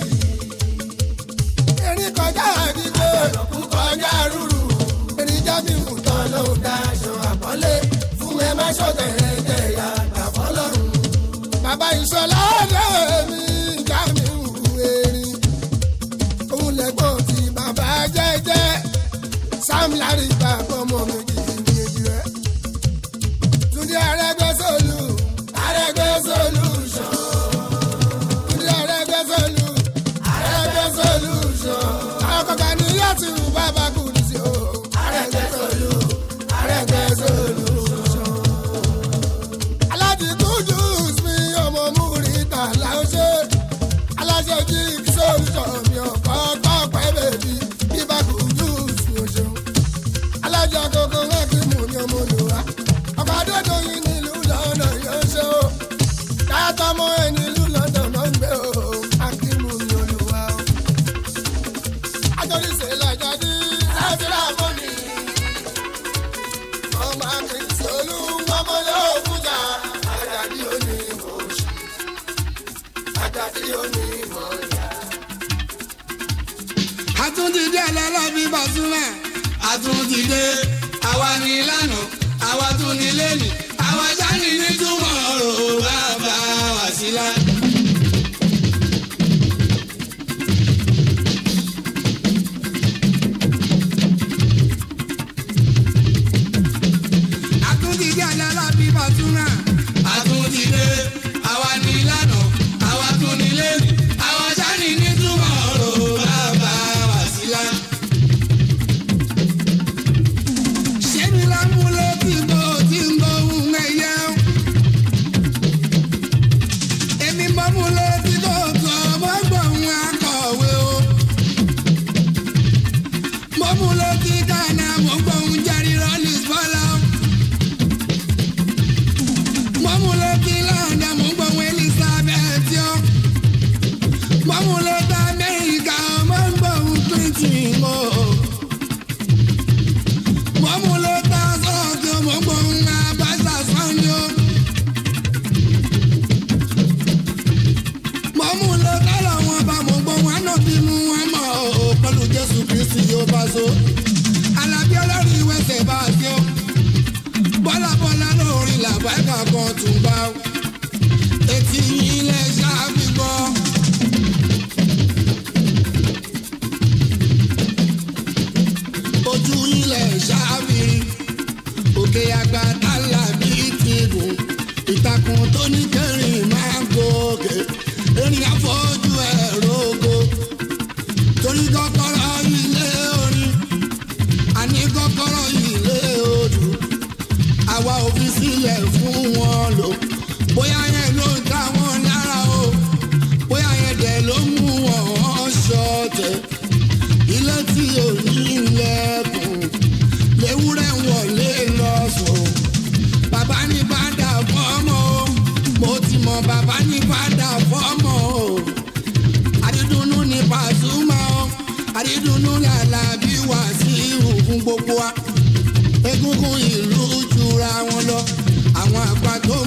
erin kọjá àdìgbò kọjá rúru. erin jábí mú tán ló dáṣọ àpọ́nlé fún ẹ má ṣọ̀tẹ̀ ẹ̀jẹ̀ ìyá àfọlọ́run. bàbá ìṣọlá ọ̀dọ́ mi já mi wù erin. òun lẹ́gbọ́n tí bàbá jẹ́jẹ́ sam larry bàbá ọmọ méjì méjì rẹ̀. túndé arẹ́gbẹ́sọ̀lù arẹ́gbẹ́sọ̀lù ṣan. túndé arẹ́gbẹ́sọ̀lù arẹ́gbẹ́sọ̀lù ṣan. àwọn kọ̀ọ̀kan ní láti wù bàbá kù ní sí o. arẹ́gbẹ́sọ̀lù arẹ́gbẹ́sọ̀lù ṣan. aláàjì kújú mi ọmọ múrítà láṣẹ. aláṣẹ jí solution mi ọ̀pọ̀ tọ́pẹ́ bèbí bíbá kújú mi ò ṣeun. alájọ agogo wọn kì í mú ní ọmọ olùwà. ọkọ̀ adédọ̀yìn nílùú lọ́nà yóò ṣe o. káyọ̀tọ̀ mọ́ ẹ nílùú lọ́nà náà ń gbé o. akímù ní olùwà o. àjọyìnṣe làjàdí ẹlẹ́lọ́bí bàtúmà àtúntìdé àwa ní lánà àwa tún ní lẹ́nì àwa sáni nítumọ̀ ọ̀rọ̀ bàbá wàsílà. àtúntìdé ẹlẹ́lọ́bí bàtúmà àtúntìdé àwa ní lánà àwa tún ní lẹ́nì àwa sáni nítumọ̀ ọ̀rọ̀ bàbá wàsílà. ṣé mi lámúlé tí mo ti ń gbóhùn ẹyẹ o. èmi mọ́ múlé tí kò tọ́ mọ́ gbóhùn akọ̀wé o. mo múlé tí kànáà mo gbóhùn jẹ́rìí rọ́lìs bọ́lá o. mo múlé tí lọ́ndà mo gbóhùn elizabeth o. mo múlé tí amẹ́ríkà mo gbóhùn clinton o. mo múlé tí sọ́ọ̀kì mo gbóhùn abáṣà sanni o. mo múlé tí lọ́wọ́ bá mo gbóhùn ànábì mú wọn mọ̀ o pẹ̀lú jésù kristi yóò bá so. alábí ọlọ́run ìwẹ̀sẹ̀ bá a ṣe o. bọ́lá bọ́lá lórí làbáìkà kan tún bá o. etí yín lẹ ṣáà fi gbọ́. ojú ilẹ̀ ṣáfìrí òkè àgbà tálà bíi tìgùn ìtàkùn tó ní kẹrin máa ń gòkè erin afọ́jú ẹ̀ rogo torí kọ́kọ́rọ́ ilé orin àní kọ́kọ́rọ́ ilé odù àwa ò fi sílẹ̀ fún wọn lò bóyá yẹn ló ń ta wọn lára o bóyá yẹn dẹ̀ ló mú wọn ṣọ̀tẹ̀ ilé tí ò ní ilẹ̀kùn léwúrẹ́ wọlé lọ́sùn bàbá ní bàdà fọ́mọ o mo ti mọ bàbá ní bàdà fọ́mọ o àdídùnnú ní pàṣùmá o àdídùnnú làlà bí wà sí ìhùn gbogbo wa egungun ìlú jura wọn lọ àwọn àgbà tó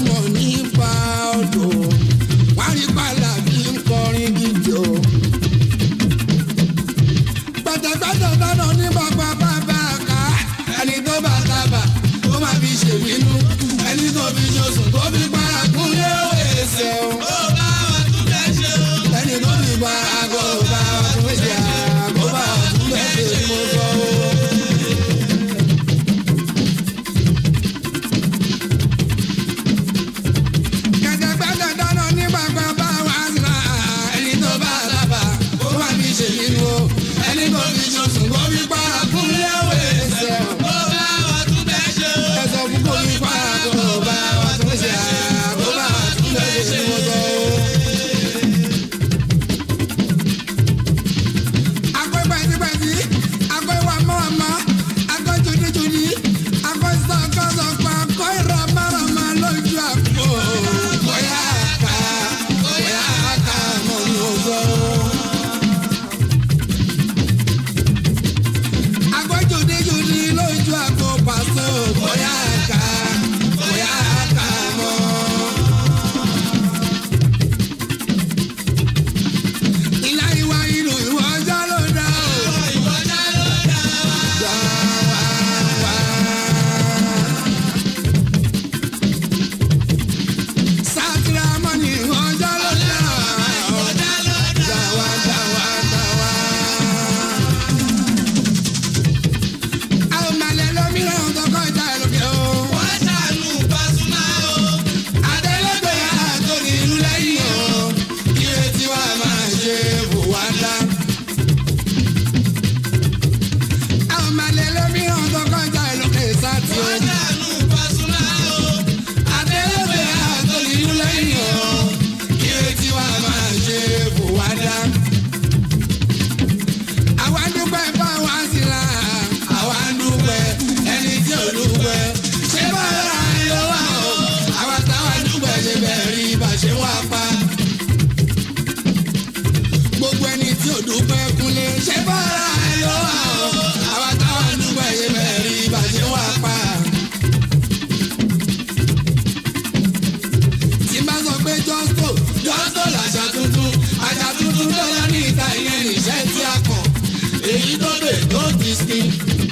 don't be skin.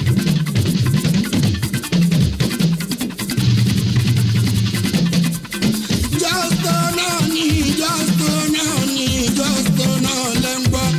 Justo náà ni justo náà ni justo náà lẹ́ ń gbọ́.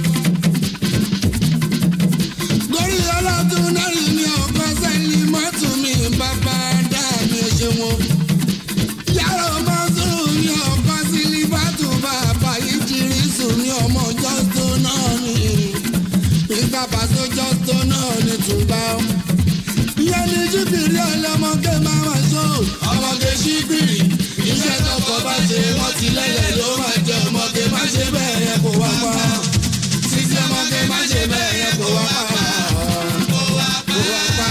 Gorí ọlọ́dún náà ni ọkọ sẹ́ni mọ́tò mi bàbá dá mi ṣe wọn. Yàrá ọmọ sùn ní ọkọ sílífàtù bàbá yìí jírí sùn ní ọmọ justo náà ni. Nígbà pàṣẹ justo náà ni tùbá. Ìyẹn ni jíbìrì ọlọ́mọge máa wà sọ. Ọmọge ṣíbìrì iṣẹ́ tọkọ bá ṣe wọ́n ti lẹ́lẹ̀ ló máa jẹ ọmọge má ṣe bẹ́ẹ̀ yẹn kó wá pa. Títí ọmọge má ṣe bẹ́ẹ̀ yẹn kó wá pa. Kó wá pa.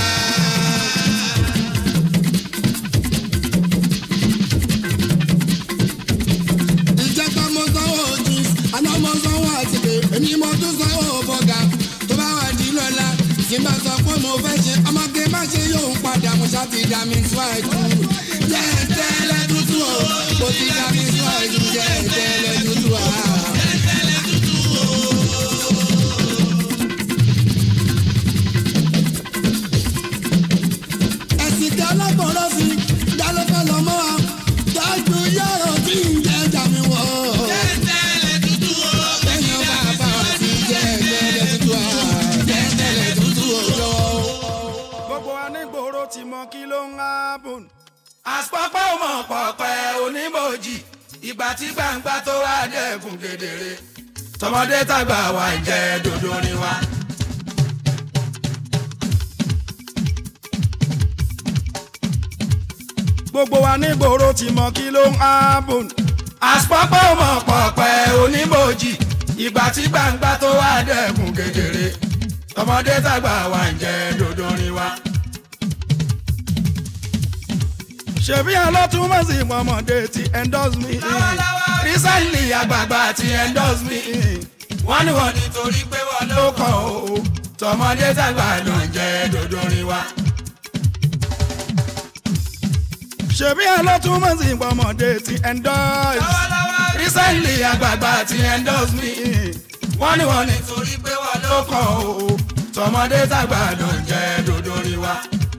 ìjẹta mo sanwó jeans àná mo sanwó àtìkè èmi mo tún sanwó bọ́gà tó bá wà di lọ́la tí n bá sọ pé mo fẹ́ ṣe ọmọge má ṣe yóò ń padà mo ṣá ti dá mi síwájú jẹ́ tẹ́lẹ̀ tútù o mo ti dá mi síwájú jẹ́ tẹ́lẹ̀ tútù o. ẹ̀sìn tí ọlọ́gbọ̀nrán sí dálọ́fẹ́ lọ́mọ́ wa dájú yàrá tí ń jẹ́ jà mí wọ̀. jẹ́tẹ̀lẹ̀ tútù o. lẹ́yìn ọba àbá wa ti jẹ́tẹ̀lẹ̀ tútù o. jẹ́tẹ̀lẹ̀ tútù o lọ. gbogbo wa ní gbòòrò ti mọ kí ló ń hábùn. àpapọ̀ mọ̀ pọ̀pẹ́ onímọ̀jì ìgbà tí gbangba tó wá dẹ́kun kedere tọmọdé tàgbà wà ń jẹ dòdò ni wa. gbogbo wa ní gbòòrò ti mọ kí ló ń hábùn. àpapọ̀ mọ̀ pọ̀pẹ́ onímọ̀jì ìgbà tí gbangba tó wá dẹ́kun kedere tọmọdé tàgbà wà ń jẹ dòdò ni wa. ṣebí alọ́túnmọ̀sí mọ̀mọ́dé ti endorse me. recently àgbààgbà ti endorse me wọ́n ní wọ́n nítorí pé wọ́n ló kàn ó tọmọdé tàgbà ló ń jẹ dòdò ni wa. ṣebí alọ́túnmọ̀sí mọ̀mọ́dé ti endorse. recently àgbààgbà ti endorse me wọ́n ní wọ́n nítorí pé wọ́n ló kàn ó tọmọdé tàgbà ló ń jẹ dòdò ni wa.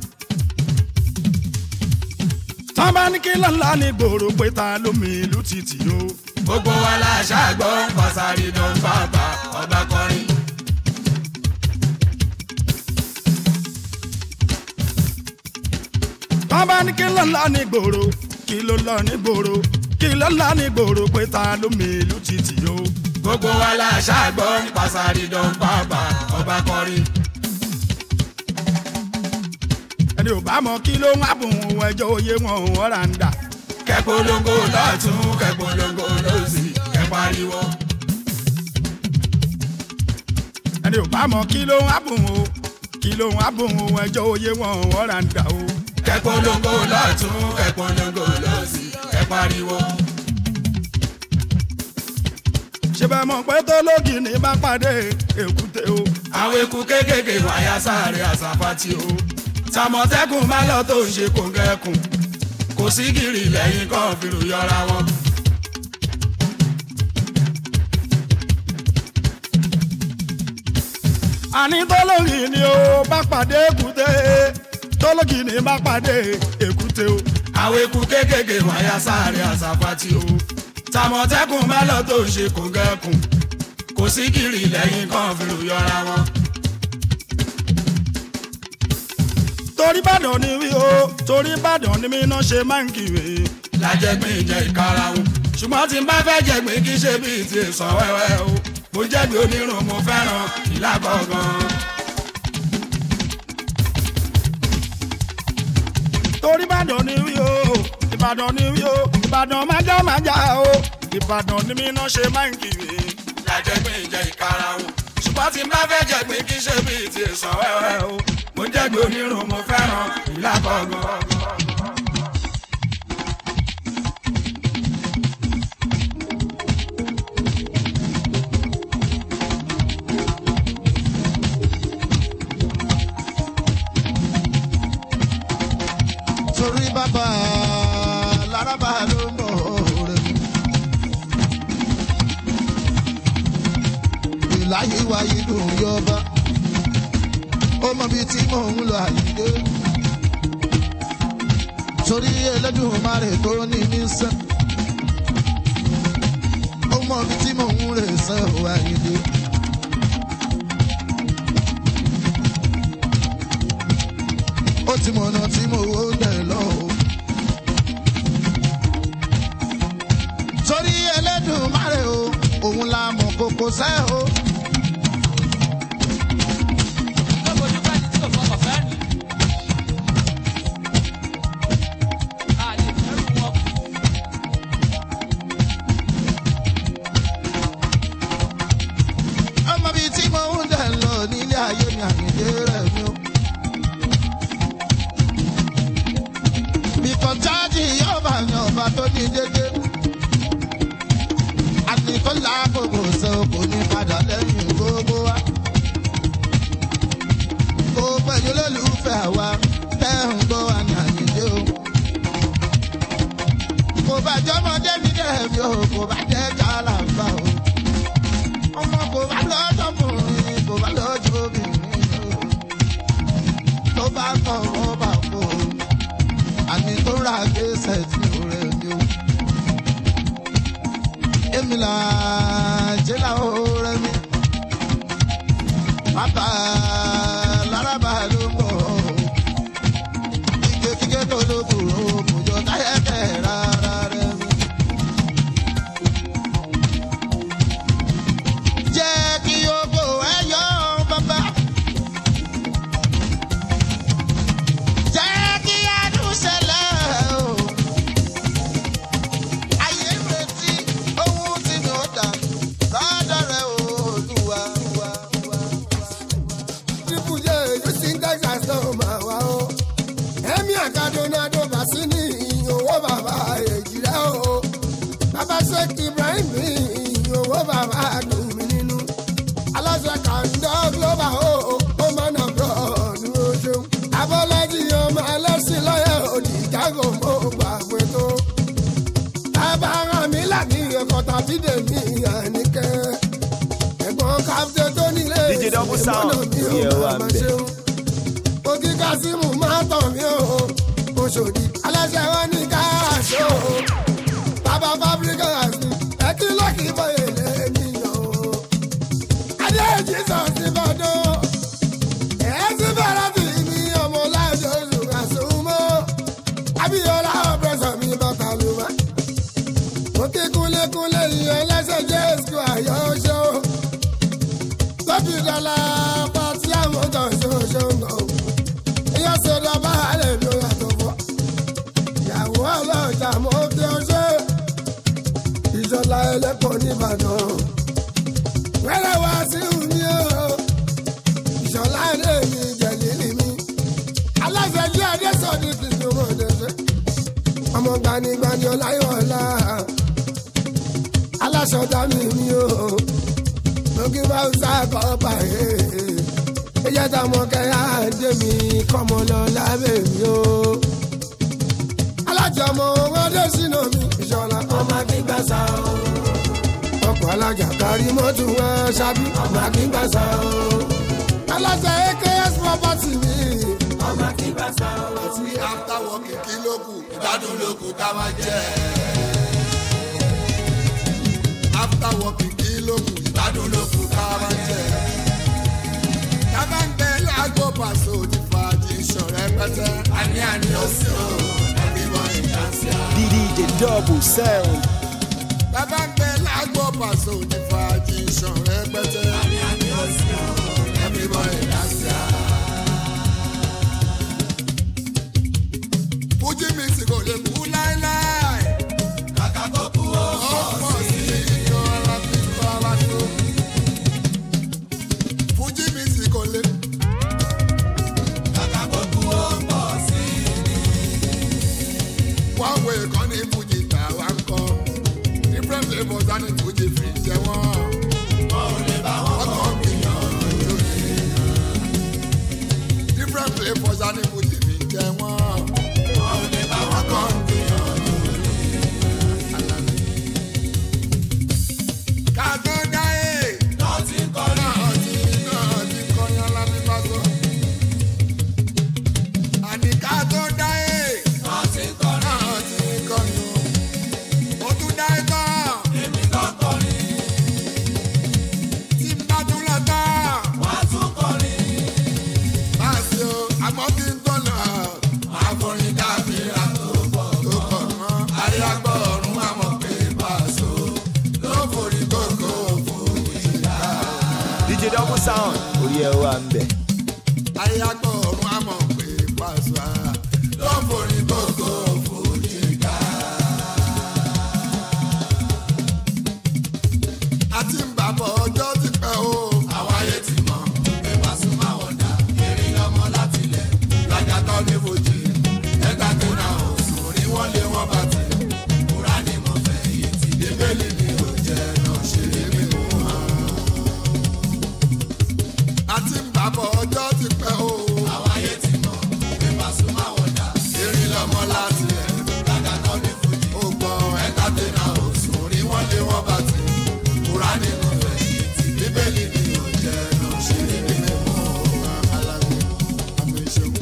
tán bá ní kí lọ́la ní gbòòrò pé ta ló mi ìlú títì o. gbogbo wa la ṣàgbọ́ pàṣàrí ló ń bàbá ọba kọrin. tán bá ní kí lọ́la ní gbòòrò kí ló lọ ní gbòòrò kí lọ́la ní gbòòrò pé ta ló mi ìlú títì o. gbogbo wa la ṣàgbọ́ pàṣàrí ló ń bàbá ọba kọrin. ẹni ò bá mọ kí ló ń hábùn òun ẹjọ́ oyé wọn òun ọ̀rà ń dà. kẹpolongo lọ́tún kẹpolongo lọ́sì kẹpariwo. ẹni ò bá mọ kí ló ń hábùn o kí ló ń hábùn òun ẹjọ́ oyé wọn òun ọ̀rà ń dà o. kẹpolongo lọ́tún kẹpolongo lọ́sì kẹpariwo. ṣé bẹ́ẹ̀ mọ̀ pé tó lógì ní bá pàdé èkúté o. àwọn eku kéékèèké wáyà sáré àsàpàtì o tàmọ̀tẹ́kùn má lọ tó ń ṣe kòǹgẹ́kùn kò sí gìrì lẹ́yìn kan fìrù yọra wọn. àní tó lógì ní o bá pàdé èkúté tó lógì ní bá pàdé èkúté o. àwọn eku kéékèèké wáyà sáré àsàpàtì o tàmọ̀tẹ́kùn má lọ tó ń ṣe kòǹgẹ́kùn kò sí gìrì lẹ́yìn kan fìrù yọra wọn. torí Ìbàdàn ni wí o torí Ìbàdàn ni mí náà ṣe máa ń kiri. lájẹgbìn jẹ ìkarahun ṣùgbọ́n tí n bá fẹ́ jẹ̀gbìn kí ṣe bíi ti sàn wẹ́wẹ́ o mo jẹ̀bi onírun mo fẹ́ràn ìlà gangan. torí Ìbàdàn ni wí o Ìbàdàn ni wí o Ìbàdàn májá májá o Ìbàdàn ni mí náà ṣe máa ń kiri. lájẹgbìn jẹ ìkarahun ṣùgbọ́n tí n bá fẹ́ jẹ̀gbìn kí ṣe bíi ti sàn wẹ́wẹ́ o mo jẹ̀bi onírun mo fẹ́ràn ìlà gangan. torí bàbá laraba ló ń bọ̀ rẹ̀. ìláyé wáyé dùn yọba. mọ bíi tí mò ń lọ àyíké sórí Elédùmarè tó ní mí sẹ́ ó mọ bíi tí mò ń rè sẹ́ ò àyíké. ó ti mọ̀nà tí mo wó dẹ̀ lọ o. sórí Elédùmarè o òun la mọ̀ kókó sẹ́ o. ọmọ bíi tí mo ń dẹ̀ lọ nílé ayé mi àyíndé rẹ̀ mi o. bíkọ́ jáde yóò bá yan ọba tó ní dédé. àtìkọ́ làákòkò ṣe kò ní padà lẹ́yìn gbogbo wa. kó pẹ̀lú olólùfẹ́ àwa tẹ́ ń gbọ́ wa ní àyíndé o. kò bá jọmọdé mi dẹ̀ mi o kò bá jẹ́ kálàmbá o ọmọ kò bá lọ́jọ́ kùnrin kò bá lọ́jọ́ obìnrin o. tó bá kọ̀ wọ́n bá kó o àní tó ra gbèsè tí ó rẹ̀ ni o. èmi là jẹ́lá ó rẹ̀ mi. bàbá lárabà ló ń bọ̀ o. ike kíkẹ́ tó ló kúrò kò jọ táyẹ̀ tẹ̀ rárá rẹ̀ mi. jẹ́ kí ogo ẹ yọ bàbá. jẹ́ kí adùn ṣẹlẹ̀ o. ayé ń retí ohun tí mi ò dà lọ́dọ̀ rẹ̀ o, Olúwa, Olúwa, Olúwa. triple j houston texas náà máa wá o. ẹ̀mí àkàdúnádó bàṣínì owó bàbá èjì rẹ̀ o. bàbá sheikh ibrahim ní owó bàbá dùn mí nínú. aláṣẹ kàńdọ́ global o ó máa nà bọ̀ ní oṣù. abọ́lájì ọmọ ẹlẹ́sìn lọ́yẹ̀ òdì jágò mọ́ gbàgbé tó. bàbá rán mi láti ọkọ̀ tàbí dèmí àníkẹ́. ẹ̀gbọ́n káfíńtì tó nílé DJ Double Sound, yeah, wà ń bẹ̀. òkè kásímù máa tàn mí o oṣòdì aláṣẹ wọn ní káàṣó o bàbá fábíríkà àti ẹtí lọ́kì bọ́yè lẹ́nìyàn o adé jesus ti bọ́dọ̀ ẹ̀ ti bẹ̀rẹ̀ sí mi ọmọ láìjọ oṣù kàṣùmọ́ abíyọlá ọ̀pẹ̀sọ̀ mi bàtà ló wá òkè kúnlékúnlé ìyẹn lẹ́sẹ̀ jẹ́ èsù àyọ̀ṣọ́ lọ́bì dọ́là pàtí àmọ́tọ̀ ṣoṣoǹgọ̀ ìyá sọ̀rọ̀ bá àlẹ́ ló yàtọ̀ fọ́ ìyàwó ọlọ́jà mọ́ bí ọ ṣe ìṣọ̀lá ẹlẹ́pọ̀ nìbàdàn wẹ́rẹ́ wá sí mi o ìṣọ̀lá ẹ̀dẹ́ mi jẹ̀lílì mi aláṣẹ jí adé sọ̀dí kìtì mọ̀ ọ̀dẹ́sẹ̀ ọmọ gbanigbani ọláyọ̀ọ́lá aláṣọ dá mi mi o lókè bá ń sáàkọ́ pààyè ẹjẹ́ tá a mọ kẹ́yà dé mi kọ́mọ lọ lábẹ́ mi o. alájà ọmọ wọn dé sínú mi ìṣọ̀lá ọmọ akíngbà sá o. ọkọ̀ alájà kárí mọ́tò wọn ṣábí ọmọ akíngbà sá o. alájà aks property mi ọmọ akíngbà sá o. àti after working kí ló kù ìgbádùn ló kù ká máa jẹ. after working kí ló kù ìgbádùn ló kù ká máa jẹ. tábà ń bẹ lágbo pàṣẹ òdì fàájì ìṣọ̀rẹ́ pẹ́tẹ́. àní àní ó sì ó everyone in dance ya. DJ Double Sound. tábà ń bẹ lágbo pàṣẹ òdì fàájì ìṣọ̀rẹ́ pẹ́tẹ́. àní àní ó sì ó everyone in dance ya. fújì mi sì kò lè kú láéláé. kàkà kó kú ó pọ̀ sí i. iyọ̀ ara ti kọ́ ara tó. fújì mi sì kò lè. kàkà kó kú ó pọ̀ sí i. wọ́n wo ìkànnì fújì tà wá ń kọ́. different flavours á ní fújì fi jẹ wọ́n. wọ́n ò lè bá wọn kọ́ gbìyànjú ni. different flavours á ní fújì fi jẹ wọ́n. wọ́n ò lè bá wọn kọ́ gbìyànjú ni. kàgbọ́n dáyé. náà ti kọ́ náà ti náà ti kọ́ yán lábí bá sọ. àmọ́ kí n tó lọ. àforin dábìrà tó pọ̀ tó pọ̀ mọ́. àríyágbọ́ ọ̀run àmọ̀ pé pàṣọ ló forí kókó fòjì dá. DJ Double Sound orí ẹ wà ń bẹ̀. àríyágbọ́ ọ̀run àmọ̀ pé pàṣọ ló forí kókó fòjì dá. àti ń bàbọ̀ ọjọ́ ti pẹ́ o. àwọn ayé ti mọ̀ pé pàṣọ máa wọ̀ dà eré lọ́mọ láti lẹ̀ lájà tó ní fojì ẹ̀ka tó na òsùn orí wọn lé wọn bá ti kúrá ní mo fẹ́ yìí ti débélì ni ò jẹ́ náà ṣe é mi mú wọn. àti ń bàbọ̀ ọjọ́ ti pẹ́ o. àwọn ayé ti mọ̀ pé pàṣọ máa wọ̀ dà eré lọ́mọ láti lẹ̀ lájà tó ní fojì ó gbọ́ ẹ̀ka tó na òsùn orí wọn lé wọn bá ti kúrá ní mo fẹ́ yìí ti débélì ni ò jẹ́ náà ṣe é mi mú wọn. alágbó àmì ìṣòwò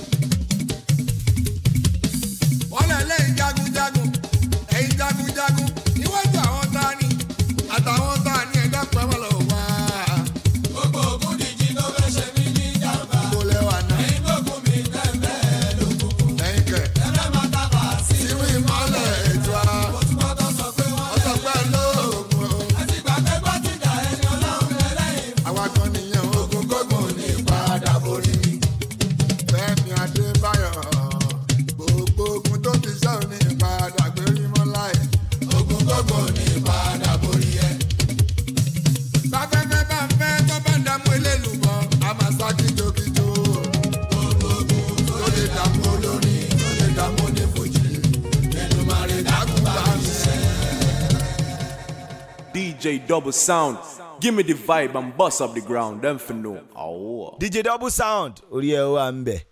wọ́n lẹ̀ lẹ́yìn jagunjagun ẹ̀yìn jagunjagun níwájú àwọn tani àtàwọn tani ẹ̀dá pẹ̀mọ́ lọ wá. gbogbo ogun díjì ló fẹ́ ṣe mí ní jàmbá. mo lẹ wà náà. ẹ̀yin gbógun mi tẹ́lẹ̀ lókun. ẹ̀yin kẹ̀. tẹ́lẹ̀ máa tábà sí. sínú ìmọ̀lẹ̀ ètò a. mo tún bọ́ tó sọ pé wọ́n sọ pé lóògùn o. àti gbàgbé bá ti dà ẹni ọlọ́run lẹ́lẹ́yìn. àwa kan nìyẹn ogun gbógun ní padà borí mi. Fẹ́mi Adébáyọ̀ gbogbo ogun tó ti ṣe òní ìpadà gbérí mọ́ láì. Ogun gbogbo ní ìpadà borí ẹ. Báfẹ́fẹ́ bá ń fẹ́ tó bá ń dààmú eléèlúbọ̀, a máa sá kíjokíjo. Gbogbo ogun tó lè dààmú olórin, tó lè dààmú onífojì. Èdùmàrè dákun bá mi ṣe. DJ Double Sound. Give me the vibe and bust up the ground, them for know. Oh. DJ Double Sound orí ẹ wà ń bẹ̀.